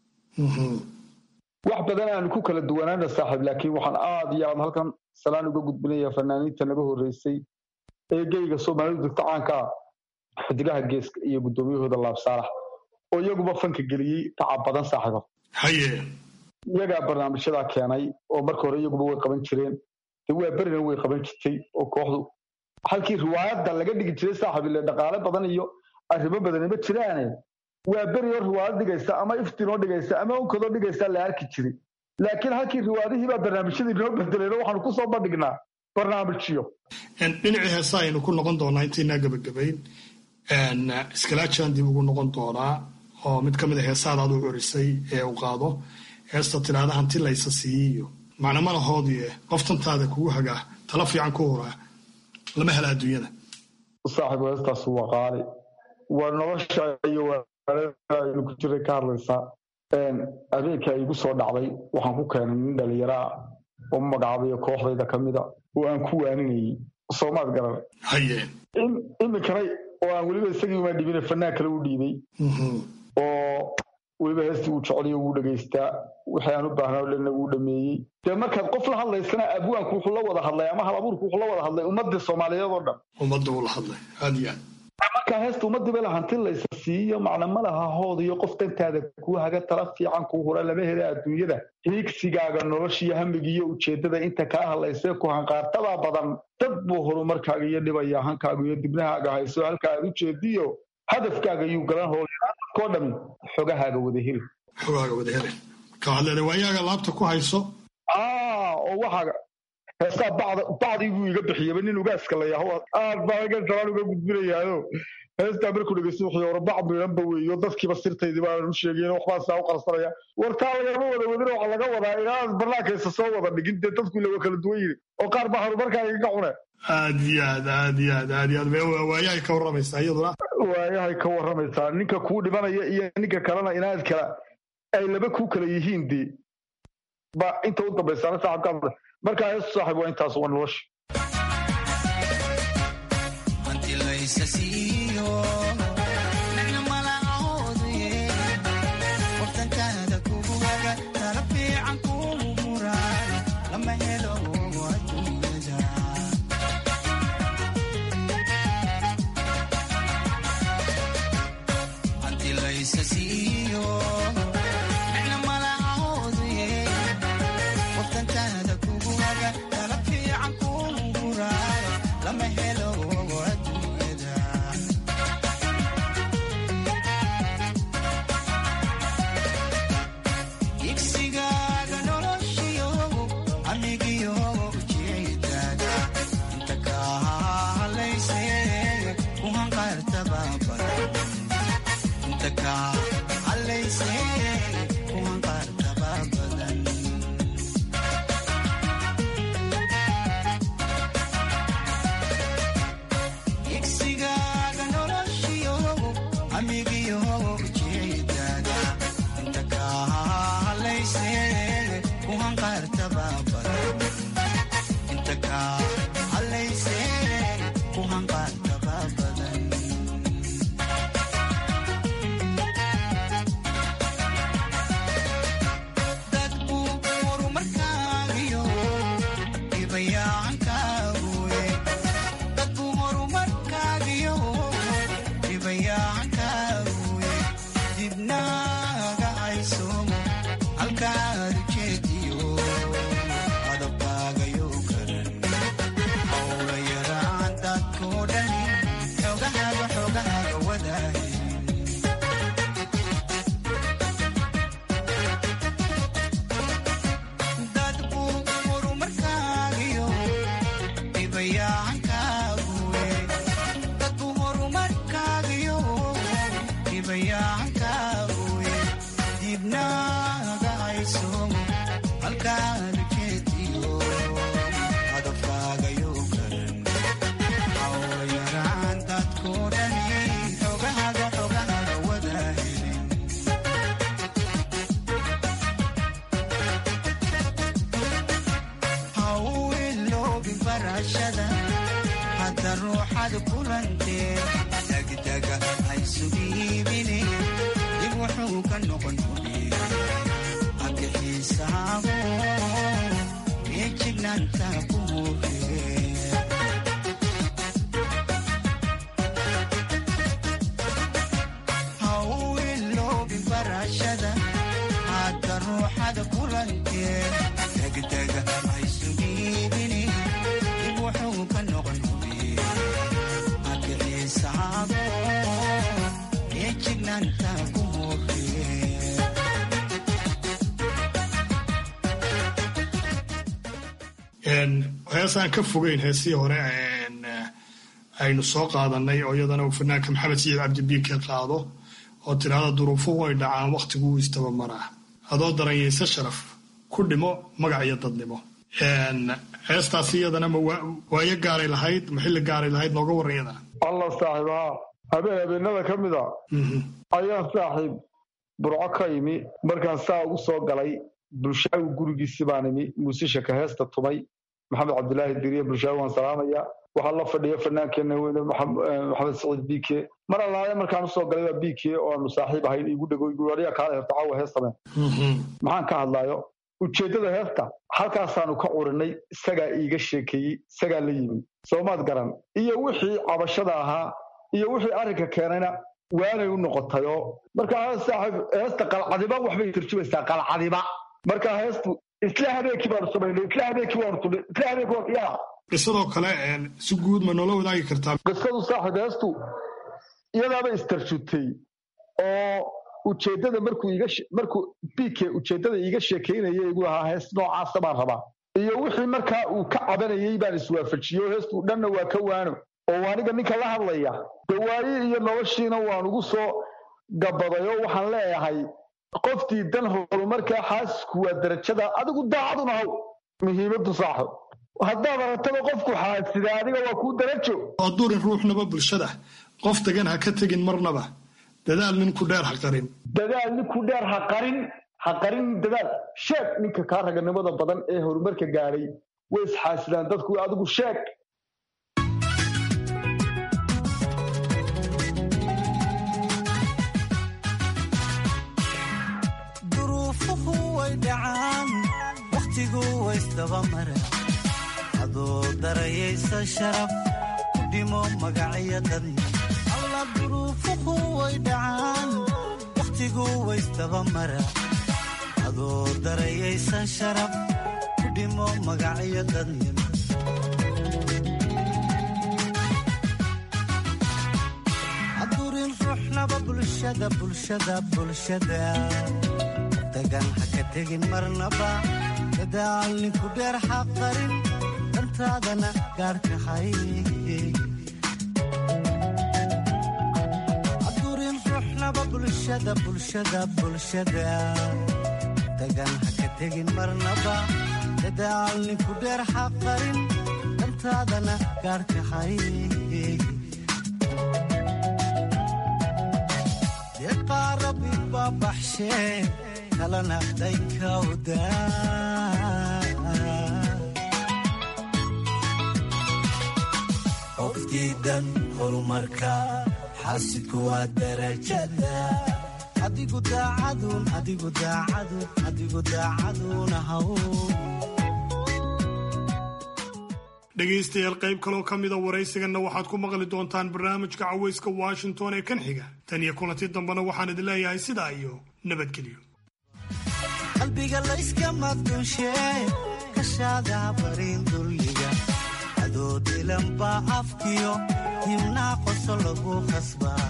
wax badan aanu ku kala duwanaana saaxiib laakiin waxaan aad iyo aad halkan salaan uga gudbinaya fanaaniinta naga horreysay ee geyga soomaalidu degta caanka ah xidigaha geeska iyo guddoomiyahooda laab saalax oo iyaguba fanka geliyey tacab badan saaxiibo haye iyagaa barnaamijyadaa keenay oo marka hore iyaguba way qaban jireen de waa berina way qaban jirtay oo kooxdu halkii riwaayadda laga dhigi jiray saaxiib ile dhaqaale badan iyo arrimo badani ma jiraane waa beri oo riwaayad dhigaysa ama iftinoo dhigaysa ama onkadoo dhigaysa la arki jiray laakiin halkii riwaayadihii baa barnaamijyadii noo bedeleen oo waxaanu kusoo bandhignaa barnaamijyo dhinacii heesa aynu ku noqon doonaa intaynaa gebagabayn iskalaajaan dib ugu noqon doonaa oo mid ka mid a heesaada aad u curisay ee uu qaado heesta tidhaahda hanti laysa siiyiyo macnamalahoodii qoftantaada kugu hagaa tala fiican ku huraa lama hela adduunyada saaxiib heestaas waa qaali waa nolosha iyo waaynu ku jiray ka hadlaysaa habeenka igu soo dhacday waxaan ku keenay nin dhalinyaraa oo magacaabayo kooxdayda ka mida oo aan ku waaninayay soomaad garan haye iminkana oo aan weliba isagii uma dhibine fanaan kale u dhiibay oo weliba heestii uu jeceliyo wuu dhegaystaa wixii aan u baahnaa o dhanna wuu dhameeyey dee markaad qof la hadlaysana abwaanku wuxuu la wada hadlay ama hal abuurku wuxuu la wada hadlay ummadii soomaaliyeed oo dhan ummadda uu la hadlay aad iyo aad markaa heesta ummadii bay lahanti laysa siiyo macna ma laha hood iyo qof dantaada kuu haga tala fiican kuu hura lama hela adduunyada hiigsigaaga noloshiyo hamigiiyo ujeedada inta kaa hadlaysee ku hanqaartadaa badan dad buu horumarkaaga iyo dhibaya hankaaga iyo dibnahaaga hayso halka aad u jeediyo hadafkaaga yuu galan hoolyadadkoo dhami xogahaaga wada heli xogaaga wada helen marka waxaad leedahay waayaaga laabta ku hayso aa oo waxaaga heestaa bacda bacdii buu iga bixiyaba nin ugaaska la yaho aad baa halkan salaan uga gudbinayaayo heestaa markuu dhegeysto wuxuu hore bac miidhanba weeyo dadkiiba sirtaydii baanan u sheegayn waxbaa saa u qarsanaya wartaa lagama wada wadin waxaa laga wadaa inaad barnaamijkaysa soo wada dhigin dee dadku ila waa kala duwan yihin oo qaar baa horumarkaaga ka cune aad iyo aad aad iyo aad aad iyo aad Waa- waayahay ka warramaysaa iyaduna waayahay ka warramaysaa ninka kuu dhimanaya iyo ninka kalena inaad kala ay laba kuu kala yihiin dee ba inta u dambaysaana saaxibka markaa heestu saaxib waa intaas waa nolosha hanti laysa siiyo nicna malacoodye wartankaada kugu haga tala fiican kugu muraa lama helo adduunyada hanti laysa siiyo nicna malacoodye wartankaada kugu haga tala fiican kugu muraa lama helo adduunyada igsigaaga noloshiyo amigiyo ujeedada inta kaa halayse ku hanqaartaba badan inta kaa halayse ku hanqaartaba badan igsigaaga noloshiyo amigiyo ujeedada inta kaa halayse ku hanqaartaba badan inta kaa halayse ku hanqaartaba badan dad buu horumarkaagiyo dhibayaacankaaguye dad buu horumarkaagiyo dhibayaacankaaguye dibnaaga haysomo halkaad ujeediyo adabkaagayo garan howla yaraan dadkoo dhani xogahaaga xogahaaga wadaaye dad buu horumarkaagiyo barashada hadda ruuxad kulantee degdega haysu dhiibine dib wuxuu ka noqon agixiisaago ee jignaanta ku muufee hadda ruuxada kulantee degdega haysu dhiibine dib wuxuu ka noqon agixiisaago ee jignaanta ku muufee heesaan ka fogeyn heesihii hore aynu soo qaadanay oo iyadana uu fanaanka maxamed saciid cabdibiike qaado oo tidhaahda duruufuhu way dhacaan wakhtiguu istabamaraa adoo daranyayse sharaf ku dhimo magac iyo dadnimo heestaasi iyadana ma waayo gaaray lahayd ma xilli gaaray lahayd nooga warran iyadana allah saaxiibaha habeen habeenada ka mid a ayaan saaxiib burco ka imi markaan saa ugu soo galay bulshaawi gurigiisi baan imi muusishaka heesta tumay maxamed cabdilaahi diriye bulshaawi waan salaamaya waxaa la fadhiya fanaankeenna weyne maxamed saciid bike mar allaale markaan usoo galay waa bike oo aanu saaxiib ahayn igu dhego igu adiga kaala herta caawa heestameen maxaan ka hadlaayo ujeeddada heesta halkaasaanu ka curinay isagaa iiga sheekeeyey isagaa la yimi soomaad garan iyo wixii cabashada ahaa iyo wixii arrinka keenayna waanay u noqotayoo markaa saaxiib heesta qalcadiba waxbay turjumaysaa qalcadiba markaa heestu isla habeenkii baanu samaynay isla habeenkii waanu tunay isla habeenkii waanu yaa qisadoo kale si guud ma noola wadaagi kartaa qisadu saaxiib heestu iyadaaba istarjutay oo ujeeddada markuu iga markuu bike ujeeddada iiga sheekaynaya igu ahaa hees noocaasa baan rabaa iyo wixii markaa uu ka cabanayey baan iswaafajiyey oo heestu dhanna waa ka waano oo aniga ninka la hadlaya dawaayi iyo noloshiina waan ugu soo gabaday oo waxaan leeyahay qoftii dan horumarkaa xaasisku waa darajada adigu daacaduna haw muhiimadu saaxib haddaad aragtaba qofku xaasida adiga waa kuu darajo oo durin ruuxnaba bulshada qof degan ha ka tegin marnaba dadaal ninku dheer ha qarin dadaal ninku dheer ha qarin ha qarin dadaal sheeg ninka kaa raganimada badan ee horumarka gaadhay way isxaasidaan dadku adigu sheeg duruufuhu way dhacaan wakhtigu waysdabamara adoo darayaysa sharaf ku dhimo magacyo dadna alla duruufuhu way dhacaan wakhtigu waysdabamara adoo darayaysa sharaf ku dhimo magacyo dadnimo hadurin ruuxnaba bulshada bulshada bulshada dagan ha ka tegin marnaba dadaal ninku dheer ha qarin dantaadana gaarka hay hadurin ruuxnaba bulshada bulshada bulshada dagan ha ka tegin marnaba dadaal ninku dheer ha qarin dantaadana gaarka hay deeqaarabi baa baxshee kalana daykawda qofdiidan horumarka xaasidku waa darajada adigu daacadun adigu daacadun adigu daacaduna haw dhegaystayaal qayb kaloo ka mida waraysiganna waxaad ku maqli doontaan barnaamijka cawayska washington ee kan xiga tan iyo kulanti dambena waxaan idin leeyahay sidaa iyo nabadgelyo qalbiga layskama dunshee kashaada barin dulliga adoo dilanbaa afkiyo himnaa qoso lagu khasbaa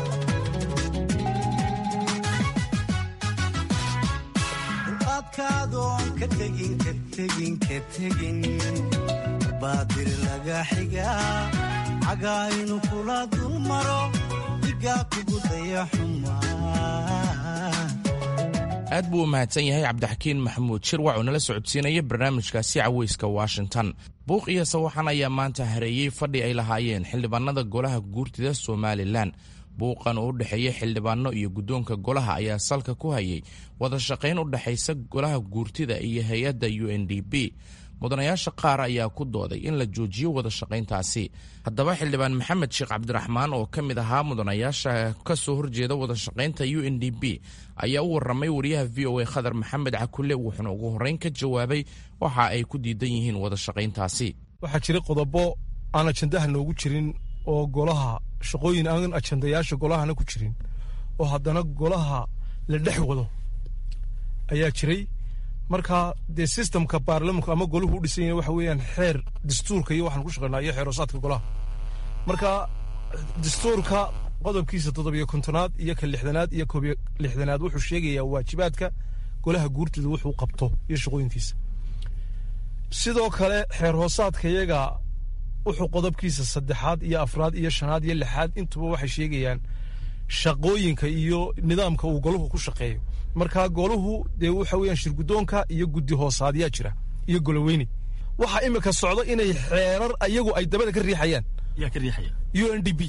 dulqaadkaadoon ka tegin ka tegin ka tegin baadir laga xigaa cagaa inu kula dul maro digaa kugu daya xumaa aad buu u mahadsan yahay cabdixakiin maxamuud shirwac oo nala socodsiinaya barnaamijkaasi caweyska washington buuq iyo sawaxan ayaa maanta hareeyey fadhi ay lahaayeen xildhibaanada golaha guurtida somalilan buuqan oo u dhexeeya xildhibaano iyo guddoonka golaha ayaa salka ku hayay wada shaqayn u dhexaysa golaha guurtida iyo hay-adda u n d b mudanayaasha qaar ayaa ku dooday in la joojiyo wada shaqayntaasi haddaba xildhibaan maxamed sheekh cabdiraxmaan oo ka mid ahaa mudanayaasha ka soo horjeeda wada shaqaynta u n d b ayaa u warramay wariyaha v o a khadar maxamed cakule wuxuuna ugu horreyn ka jawaabay waxa ay ku diidan yihiin wada shaqayntaasi waxaa jira qodobo aan ajandaha noogu jirin oo golaha shaqooyin aan ajandayaasha golahana ku jirin oo haddana golaha la dhex wado ayaa jiray marka dee sistemka baarlamanku ama golahu u dhisan yahay waxa weeyaan xeer dastuurka iyo waxaan ku shaqaynaa iyo xeerosaadka golaha marka dastuurka qodobkiisa toddobiyo kontonaad iyo ka lixdanaad iyo koobiyo lixdanaad wuxuu sheegayaa waajibaadka golaha guurtida wuxuu qabto iyo shaqooyinkiisa sidoo kale xeer hoosaadka iyaga wuxuu qodobkiisa saddexaad iyo afraad iyo shanaad iyo lixaad intuba waxay sheegayaan shaqooyinka iyo nidaamka uu golahu ku shaqeeyo marka golahu dee waxa weeyaan shirgudoonka iyo guddi hoosaadyaa jira iyo goloweyne waxaa imika socdo inay xeerar ayagu ay dabada ka riixayaan yaa ka riixaya u n d b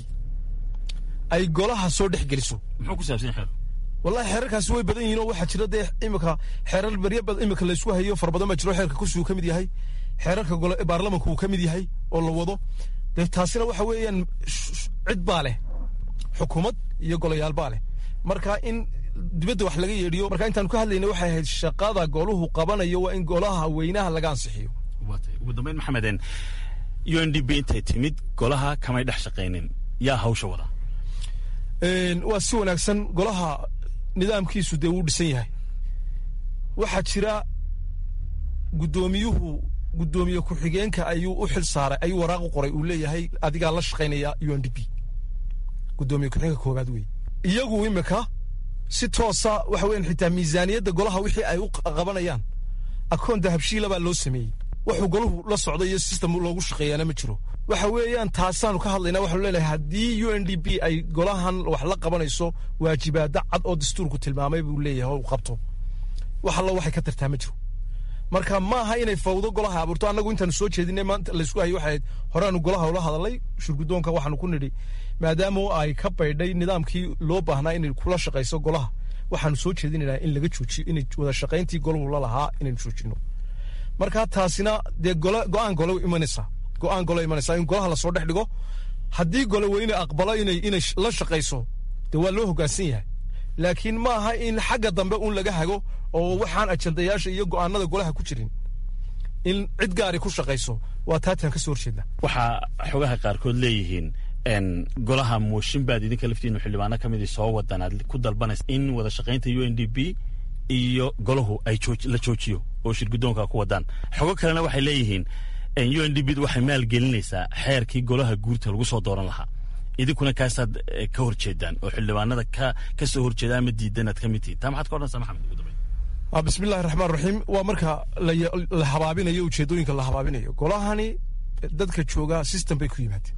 ay golaha soo dhex geliso muxuu ku saabsan xeer wallahi xeerarkaasi way badan yihiin oo waxaa jira dee imika xeerar beryo badan imika laysku hayo fara badan baa jiro xeerka kursigu ka mid yahay xeerarka gole baarlamanku uu ka mid yahay oo la wado dee taasina waxa weeyaan cid baa leh xukuumad iyo golayaal baa leh marka in dibadda wax laga yeedhiyo marka intaan ka hadlayna waxay ahayd shaqada goluhu qabanayo waa in golaha weynaha laga ansixiyo ugu dambeyn maxameden u n d b intay timid golaha kamay dhex shaqaynin yaa hawsha wada waa si wanaagsan golaha nidaamkiisu dee wuu dhisan yahay waxaa jira guddoomiyuhu guddoomiye ku-xigeenka ayuu u xil saaray ayuu waraaq u qoray uu leeyahay adigaa la shaqaynaya u n d b guddoomiye ku-xigeenka koowaad wey iyagu imika si toosa waxa weyan xitaa miisaaniyadda golaha wixii ay u qabanayaan akoon dahabshiila baa loo sameeyey wuxuu golahu la socdo iyo system loogu shaqeeyaana ma jiro waxa weeyaan taasaanu ka hadlaynaa waxaanu leenahay haddii u n d b ay golahan wax la qabanayso waajibaada cad oo dastuurku tilmaamay buu leeyahay oo uu qabto wax allo waxay ka tartaa ma jiro marka ma aha inay fawdo golaha abuurto annagu intaanu soo jeedinay maanta laysku hayay waxay ahayd horeaanu golaha ula hadalay shurgudoonka waxaanu ku nidhi maadaama ay ka baydhay nidaamkii loo baahnaa inay kula shaqayso golaha waxaanu soo jeedinaynaa in laga joojiyo inay wada shaqayntii golahu la lahaa inaynu joojino marka taasina dee go-aan gole imanaysaa go-aan gole imanaysaa in golaha lasoo dhex dhigo haddii gole weyne aqbalo inay inay la shaqayso dee waa loo hoggaansan yahay laakiin ma aha in xagga dambe un laga hago oo waxaan ajandayaasha iyo go'aanada golaha ku jirin in cid gaari ku shaqayso waa taataan ka soo horjeedna waxaa xogaha qaarkood leeyihiin golaha mooshin baad idinka laftiinu xildhibaano ka midii soo wadan aad ku dalbanaysa in wada shaqaynta u n d b iyo golahu ay la joojiyo oo shirgudoonka ku wadaan xogo kalena waxay leeyihiin u n d b waxay maalgelinaysaa xeerkii golaha guurta lagu soo dooran lahaa idinkuna kaasaad ka horjeedaan oo xildhibaanada ka ka soo horjeeda ama diidan aad ka mid tihiin taa maxaad ka odhanaysaa maxamed ugu dambeyn bismillahi raxmaan raxiim waa marka la habaabinayo ujeedooyinka la habaabinayo golahani dadka jooga system bay ku yimaadeen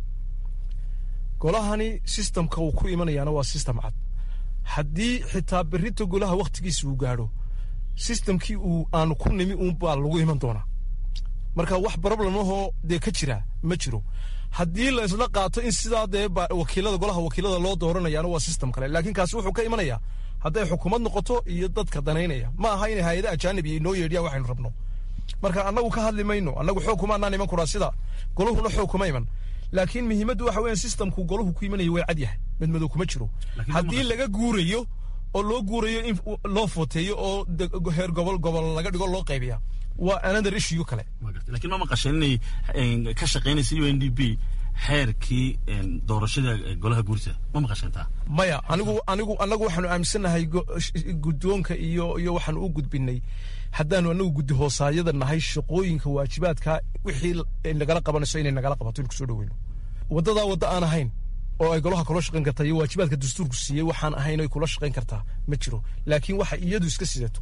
golahani systemka uu ku imanayaana waa system cad haddii xitaa berrita golaha wakhtigiisa uu gaadho systemkii uu aanu ku nimi uun baa lagu iman doonaa marka wax problemahoo dee ka jira ma jiro haddii la isla qaato in sidaa dee wakiilada golaha wakiilada loo dooranayaana waa system kale laakiin kaasi wuxuu ka imanayaa hadday xukuumad noqoto iyo dadka danaynaya ma aha inay hay-ada ajaanibi noo yeedhiyaan waxaynu rabno marka annagu ka hadli mayno annagu xoog kuma anaan iman kuraa sida goluhuna xoog kuma iman laakiin muhiimaddu waxa weeyaan systemku golahu ku imanaya way cad yahay madmadow kuma jiro haddii laga guurayo oo loo guurayo in loo footeeyo oo heer gobol gobol laga dhigo loo qaybiya waa another issue kale lakiin ma maqasheen inay ka shaqaynaysa u n d b xeerkii doorashada golaha guurta ma maqasheen taa maya anigu anigu annagu waxaanu aaminsannahay guddoonka iyo iyo waxaanu u gudbinay haddaanu anagu guddi hoosaayada nahay shaqooyinka waajibaadka wixii nagala qabanayso inay nagala qabato in kusoo dhaweyno waddadaa wadda aan ahayn oo ay golaha kula shaqayn kartaa iyo waajibaadka dastuurku siiyey waxaan ahayn ay kula shaqayn kartaa ma jiro laakiin waxa iyadu iska sidato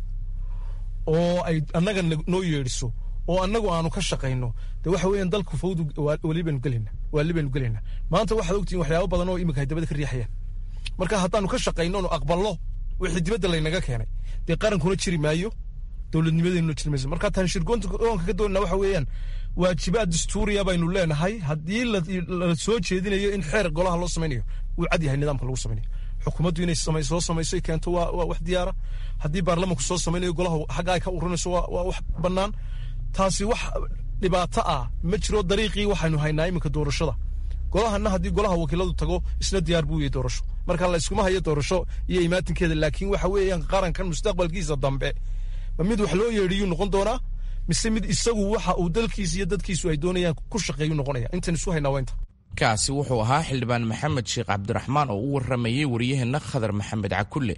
oo ay annaga noo yeedhiso oo annagu aanu ka shaqayno de waxa weeyaan dalku fawdu weli baynu gelayna wali baynu gelayna maanta waxaad ogtihiin waxyaabo badan oo iminka ay dabada ka riixayaan marka haddaanu ka shaqayno nu aqballo wixii dibadda laynaga keenay dee qarankuna jiri maayo dowladnimadeennuna jiri mayso marka taan shirgoonka ka doonana waxa weeyaan waajibaad dastuuriya baynu leenahay haddii la soo jeedinayo in xeer golaha loo samaynayo wuu cad yahay nidaamka lagu samaynayo xukuumaddu inay soo samayso keento waa wax diyaara haddii baarlamanku soo samaynayo golaha xagga ay ka urinayso waa wax bannaan taasi wax dhibaato ah ma jiro dariiqii waxaynu haynaa iminka doorashada golahana haddii golaha wakiiladu tago isna diyaar buu yahay doorasho marka la iskuma hayo doorasho iyo imaatinkeeda laakiin waxa weeyaan qarankan mustaqbalkiisa dambe ma mid wax loo yeedhiyuu noqon doonaa mise mid isagu waxa uu dalkiisa iyo dadkiisu ay doonayaan ku shaqeeyu noqonaya intan isu haynaa waa inta kaasi wuxuu ahaa xildhibaan maxamed sheekh cabdiraxmaan oo u waramayey wariyaheenna khadar maxamed cakulle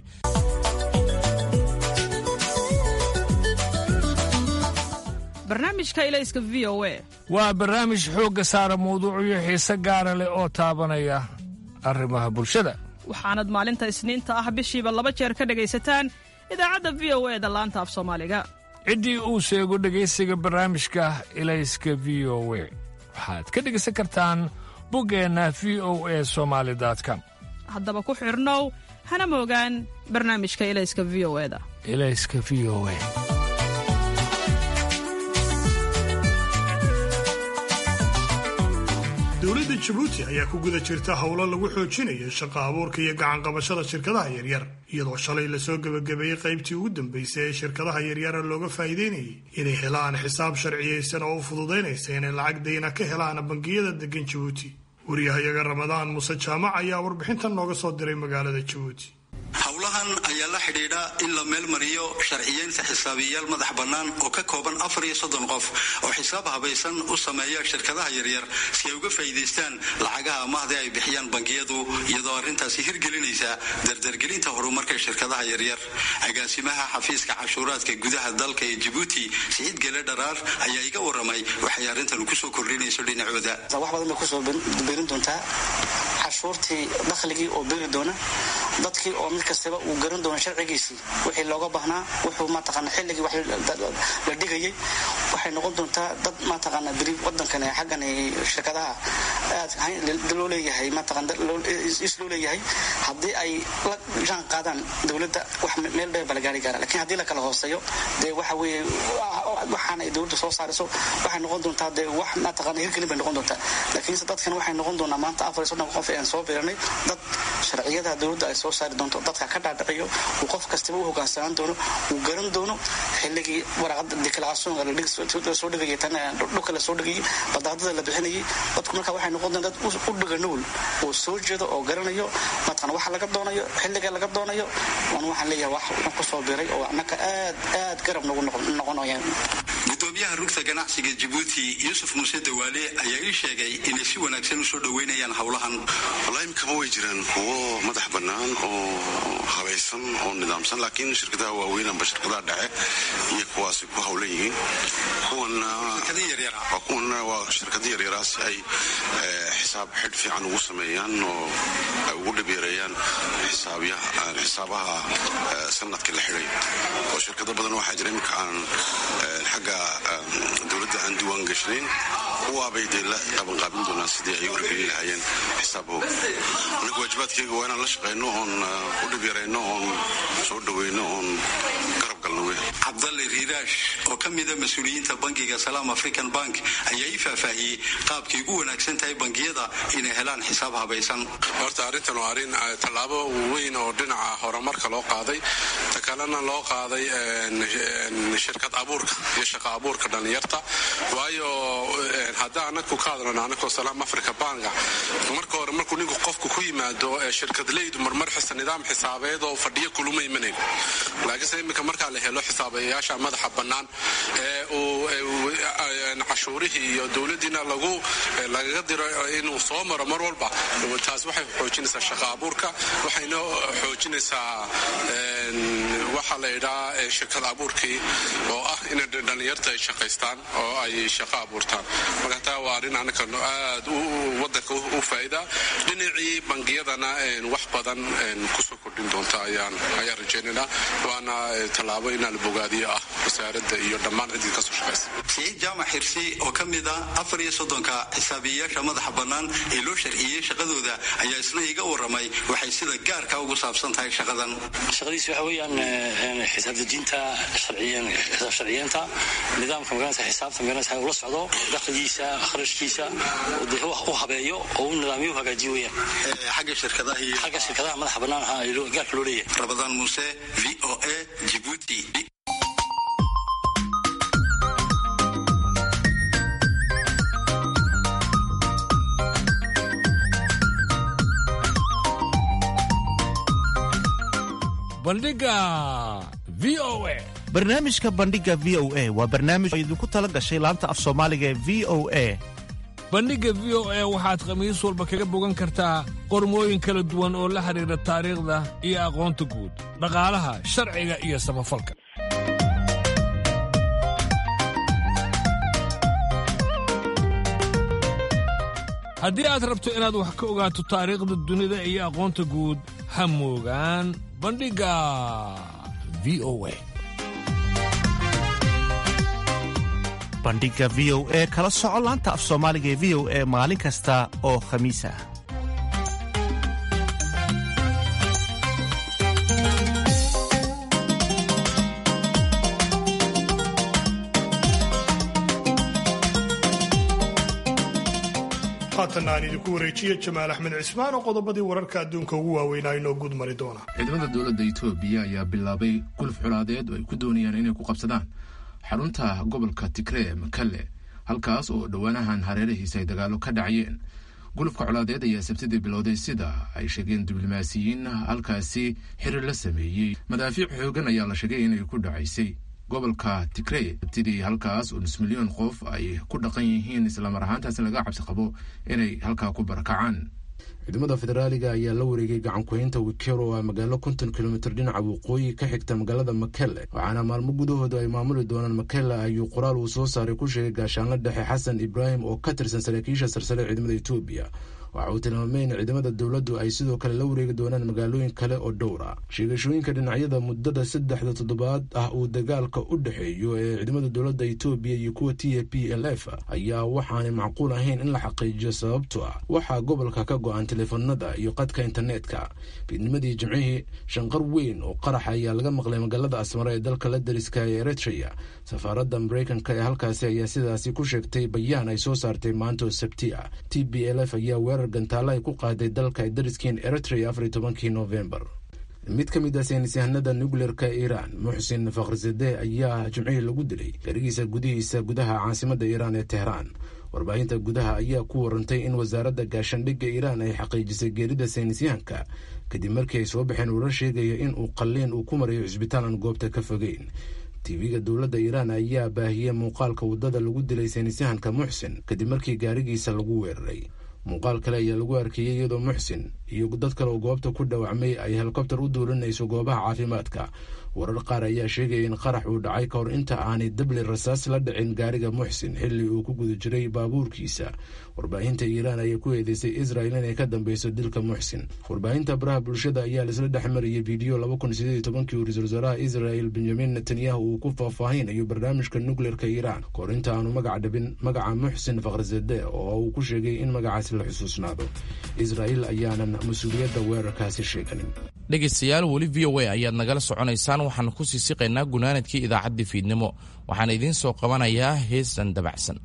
barnaamijka ilayska v o e waa barnaamij xoogga saara mawduucyo xiise gaara leh oo taabanaya arrimaha bulshada waxaanad maalinta isniinta ah bishiiba laba jeer ka dhegaysataan idaacadda v o e da laanta af soomaaliga ciddii uu sheego dhegaysiga barnaamijka ilayska v o we waxaad ka dhegaysan kartaan buggeenna v o e somaali com haddaba ku xidhnow hana moogaan barnaamijka ilayska v o e da ilayska v o e dowladda jabuuti ayaa ku guda jirta howlo lagu xoojinayo shaqa abuurka iyo gacanqabashada shirkadaha yaryar iyadoo shalay lasoo gebagabeeyey qaybtii ugu dambaysay ee shirkadaha yaryara looga faa'iideynayay inay helaan xisaab sharciyaysan oo u fududaynaysa inay lacag dayna ka helaan bangiyada degan jabuuti wariyahayaga ramadaan muuse jaamac ayaa warbixintan nooga soo diray magaalada jabuuti howlahan ayaa la xidhiidha in la meelmariyo sharciyeynta xisaabiyayaal madax bannaan oo ka kooban afar iyo soddon qof oo xisaab habaysan u sameeya shirkadaha yaryar si ay uga faa'iidaystaan lacagaha amaahda ay bixiyaan bangiyadu iyadoo arrintaasi hirgelinaysa dardargelinta horumarka shirkadaha yaryar agaasimaha xafiiska cashuuraadka gudaha dalka ee jabuuti siciid gele dharaar ayaa iga waramay waxay arrintan kusoo kordhinayso dhinacooda wax badan bay kusoo birin doontaa cashuurtii dakhligii oo beri doona dadkii oo mid kastaba uu garan doono sharcigiisii wixii looga baahnaa wuxuu mataqaana xilligii wax la dhigayay waxay noqon doontaa dad mataqaana beri wadankan xaggan shirkadaha aad loo leeyahay mataqaan is loo leeyahay haddii ay la jaan qaadaan dowladda wax meel dheer baa la gaari karaa lakiin haddii la kala hooseeyo dee waxa weeye waxaan ay dowladda soo saarayso waxay noqon doontaa dee wax mataqaana hirgelin bay noqon doontaa laakiinse dadkan waxay noqon doonaa maanta afar iyo soddon qof aan soo biranay dad sharciyadaha dowladda ay soo saari doonto dadka ka dhaadhiciyo uu qof kastaba u hogaansanaan doono uu garan doono xilligii waraaqada declarationka lasoo dhigayay tan dhulka lasoo dhigayay badaadada la bixinayay dadku marka waxay noqon doonaa dad u dhiga nugul oo soo jeedo oo garanayo mataqana waxa laga doonayo xilliga laga doonayo waan waxaan leeyahay wax ku soo biray oo annaka aad aad garab nagu noqonayaan gudoomiyaha rugta ganacsiga jabuuti yuusuf muuse dawaale ayaa ii sheegay inay si wanaagsan usoo dhoweynayaan howlahan wallaahi imkaba way jiraan kuwo madax bannaan oo habaysan oo nidaamsan laakiin shirkadaha waaweyn amba shirkadaha dhexe iyo kuwaasi ku hawlan yihiin kuwana waa shirkada yaryaraa si ay xisaab xidh fiican ugu sameeyaan oo ay ugu dhibyareeyaan xisaabaha sanadka la xidhay oo shirkado badan waxaa jira imika aan xagga dowladda aan diiwaan gashnayn kuwaabay dee la qabanqaabin doonaan sidii ay u hirgelin lahaayeen xisaabahooda anaga waajibaadkayga waa inaan la shaqayno oon u dhibyarayno oon soo dhaweyno oon garab galno wey cabdalle riiraash oo ka mida mas-uuliyiinta bangiga salaam african bank ayaa ii faahfaahiyey qaabkay ugu wanaagsan tahay bangiyada inay helaan xisaab habaysan horta arrintan waa arrin tallaabo weyn oo dhinaca horumarka loo qaaday ta kalena loo qaaday shirkad abuurka iyo shaqa abuurka dhallinyarta waayo hadda anaku ka hadlano anakoo salaam africa banka marka hore markuu ninku qofku ku yimaado shirkadleydu marmar xisa nidaam xisaabeed oo fadhiyo kuluma imanayn laakiinse iminka markaa la helo xisaabayaasha madaxa bannaan ee uu cashuurihii iyo dowladdiina lagu lagaga diro inuu soo maro mar walba taas waxay xoojinaysaa shaqa abuurka waxayna xoojinaysaa waxaa la yidhaa shirkad abuurkii oo ah inay dhallinyarta ay shaqaystaan oo ay shaqo abuurtaan marka taa waa arrin anaka aad wadanka u faa'iida dhinacii bangiyadana wax badan kusoo kordhin doonta ayaan ayaan rajaynaynaa waana tallaabo inaa la bogaadiyo ah wasaaradda iyo dhammaan ciddii kasoo shaqaysa siciid jaamac xirsi oo ka mid ah afar iyo soddonka xisaabiyeyaasha madaxa bannaan ee loo sharciyey shaqadooda ayaa isna iga waramay waxay sida gaarka ugu saabsan tahay shaqadan shaqadiis waxa weeyaan xisaab dejinta xisaab sharciyeenta nidaamka magaranaysa xisaabta magaranaysa ula socdo dakhligiisa kharashkiisa u habeeyo oo u nidaamiyo u hagaajiyo weeyaan xagga shirkadaha iyo xagga shirkadaha madaxa bannaan ahaa gaarka loo leeyahay rabadaan muuse v o a jibuuti bandhiga v o a barnaamijka bandhiga v o a waa barnaamij oo idinku tala gashay laanta af soomaaliga ee v o a bandhigga v o a waxaad khamiis walba kaga bogan kartaa qormooyin kala duwan oo la xidhiidha taariikhda iyo aqoonta guud dhaqaalaha sharciga iyo samafalka haddii aad rabto inaad wax ka ogaato taariikhda dunida iyo aqoonta guud ha moogaan bandhigga v o a bandhiga v o e kala soco laanta af soomaaliga ee v o e maalin kasta oo khamiis ah haatanna aan idinku wareejiye jamaal axmed cismaan oo qodobadii wararka adduunka ugu waaweynaa inoo guud mari doona ciidamada dowladda itoobiya ayaa bilaabay guluf colaadeed oo ay ku doonayaan inay ku qabsadaan xarunta gobolka tigree makalle halkaas oo dhowaanahan hareerahiisa ay dagaalo ka dhacayeen gulufka colaadeed ayaa sabtidii bilowday sida ay sheegeen diblomaasiyiin halkaasi xiriir la sameeyey madaafiic xoogan ayaa la sheegay inay ku dhacaysay gobolka tigrey sabtidii halkaas oo nus milyan qof ay ku dhaqan yihiin islamar ahaantaasi laga cabsi qabo inay halkaa ku barakacaan ciidamada federaaliga ayaa la wareegay gacankuhaynta wikero oo ah magaalo konton kilomitir dhinaca waqooyi ka xigta magaalada makele waxaana maalmo gudahooda ay maamuli doonaan makele ayuu qoraal uu soo saaray ku sheegay gaashaanla dhexe xasan ibraahim oo ka tirsan saraakiisha sarsare ciidamada etoobiya waxa uu tilmaamay in ciidamada dowladdu ay sidoo kale la wareegi doonaan magaalooyin kale oo dhowra sheegashooyinka dhinacyada muddada saddexda toddobaad ah uu dagaalka u dhexeeyo ee ciidamada dowladda etoobiya iyo kuwa t a p l f ayaa waxaanay macquul ahayn in la xaqiijiyo sababto ah waxaa gobolka ka go-an teleefanada iyo qadka internetka fiidnimadii jimcihii shanqar weyn oo qarax ayaa laga maqlay magaalada asmara ee dalka la dariska ee eritrea safaaradda mareykanka ee halkaasi ayaa sidaasi ku sheegtay bayaan ay soo saartay maanta oo sabti ah t b l f ayaa weerar gantaalo ay ku qaaday dalka ay dariskiin eritrea afar iyo tobankii novembar mid ka mid ah saynisyahanada nucleerka iiraan muxsin fakhrizade ayaa jimcihii lagu dilay garigiisa gudihiisa gudaha caasimadda iiraan ee tehraan warbaahinta gudaha ayaa ku warantay in wasaaradda gaashandhigga iiraan ay xaqiijisay geerida saynisyahanka kadib markii ay soo baxeen uula sheegaya in uu qalliin uu ku marayo cisbitaal aan goobta ka fogeyn tv-ga dowladda iiraan ayaa baahiyey muuqaalka waddada lagu dilay saynisyahanka muxsin kadib markii gaarigiisa lagu weeraray muuqaal kale ayaa lagu arkeeyey iyadoo muxsin iyo dad kale oo goobta ku dhawacmay ay helikobtar u duulinayso goobaha caafimaadka warar qaar ayaa sheegaya in qarax uu dhacay ka hor inta aanay dabli rasaas la dhicin gaariga muxsin xilli uu ku guda jiray baabuurkiisa warbaahinta iiraan ayaa ku eedeysay israel inay ka dambeyso dilka muxsin warbaahinta baraha bulshada ayaa laisla dhex mariyay fiideo laba kun sideed iyo tobankii uu ra-iisul wasaaraha israel benjamin netanyahu uu ku faahfaahinayo barnaamijka nukleerka iiraan ka hor inta aanu magac dhabin magaca muxsin fakhrizade oo uu ku sheegay in magacaasi la xusuusnaado israel ayaanan mas-uuliyadda weerarkaasi sheeganin dhegaystayaal weli v o a ayaad nagala soconaysaan waxaanu ku sii siqaynaa gunaanadkii idaacaddii fiidnimo waxaan idiin soo qabanayaa heesan dabacsan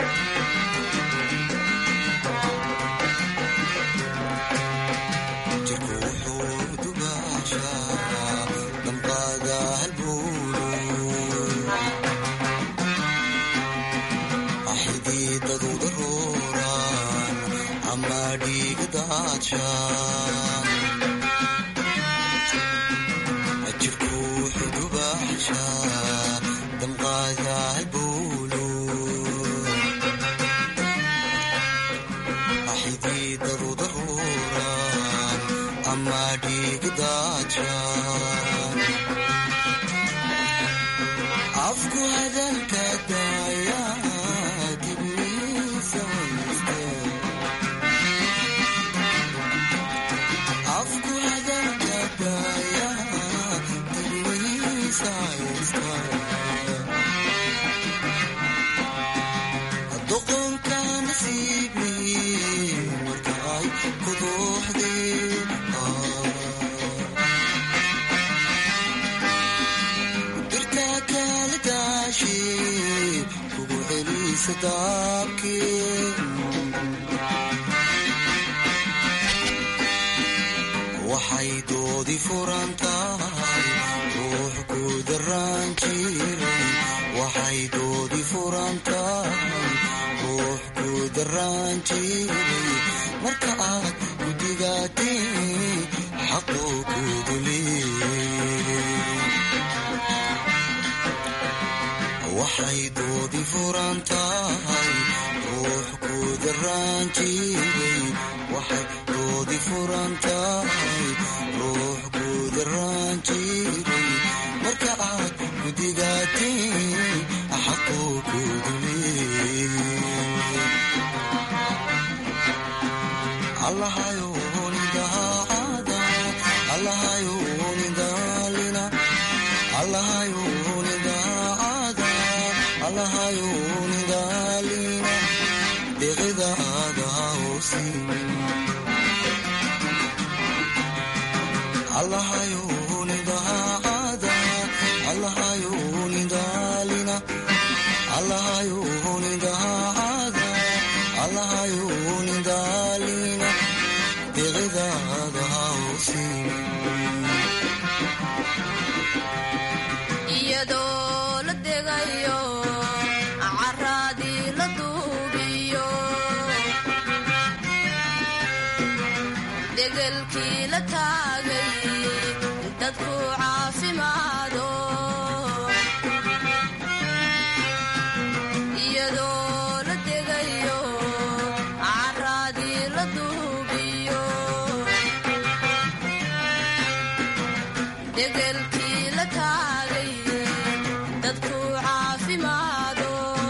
waxay doodi furan tahay ruux ku daraan jiray waxay doodi furan tahay ruux ku daraan jiray marka aad gudigaatee xaquu ku duleeyay waxay doodi furan tahay ruux ku daraan jiray waxay doodi furan tahay ruux ku daraan jiray marka aad gudigaatiin xaquu ku allahayunidaalina deqidaada hausimin allahayunidaada allahayunidaalina allahayunidaada allahayunidaalina deqidaada hausimin iyadoo la degayo caraadii la duubiyo degelkii la taagay dadku caafimaado iyadoo la degayo caraadii la duubiyo degelkii la taagay dadku caafimaado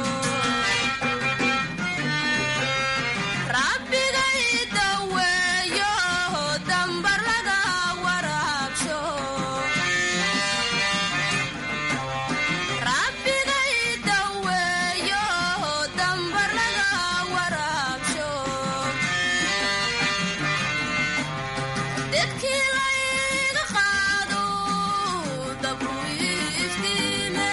rabbigay daweeyo dambar laga waraabsho rabbigay daweeyo dambar laga waraabsho dedkii layga qaado dabku iftiime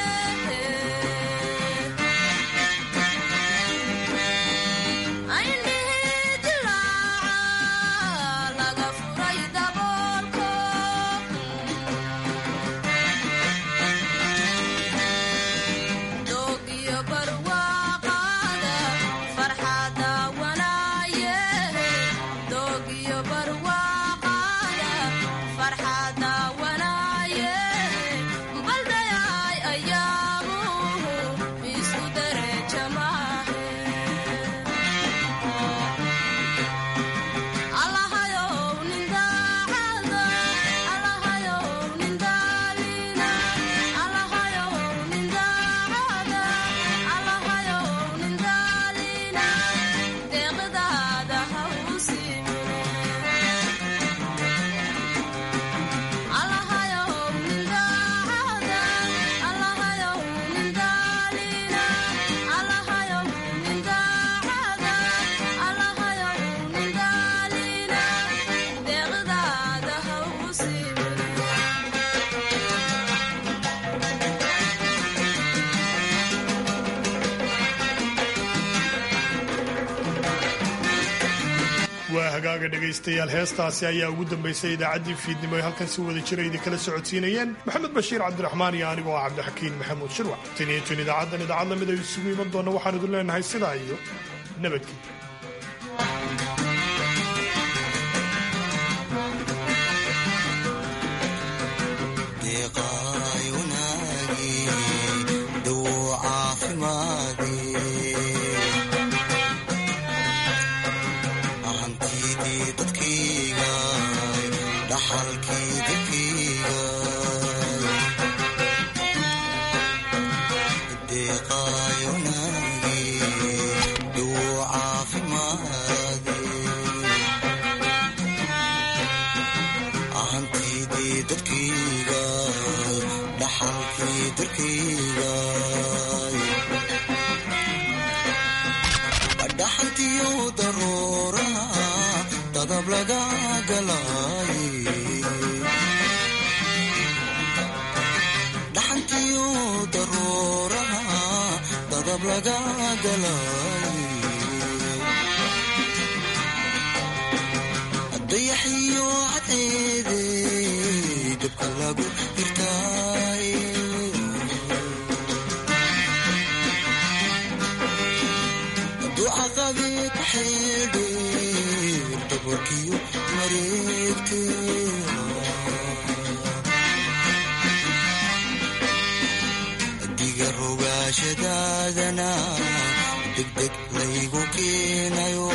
ayndhihi dilaaca laga furay daboolko doog iyo barwaaqaada farxada wanaaye doog iyo barwaaqaada farxada wanaaye baldayay ayaamuhu isku dereja maahe allahayow nin daacada allahayow nin daalina allahayow nin daacada allahayow nin daalina deeqdaada ha u simine allahayow nin daacada allahayow nin daalina allahayow nin daacada allahayow nin daalina deeqdaada ha u simine waa hagaaga dhegaystayaal heestaasi ayaa ugu dambaysay idaacaddii fiidnimo ay halkan si wada jira idinkala socodsiinayeen maxamed bashiir cabdiraxmaan iyo anigoo ah cabdixakiin maxamuud shirwac tan iyo tun idaacaddan idaacad lamid ay isugu iman doonna waxaan idin leenahay sidaa iyo nabadgeliya deeqaay wanaagi dawo caafimaadi hantidii dadkayga dhaxalkii dadkayga deeqaay wanaagi dawo caafimaadi hantidii dadkayga dhaxalkii dadkayga dhaxantiyo daruuraha dadab laga galay dhaxantiyo daruuraha dadab laga galay dayaxiyo cadceede dabka lagu hirtaay ducaqabee ku xeeldheer dabarkiyo mareegte diga rogaa dhaqashadaadana degdeg laygu keenayo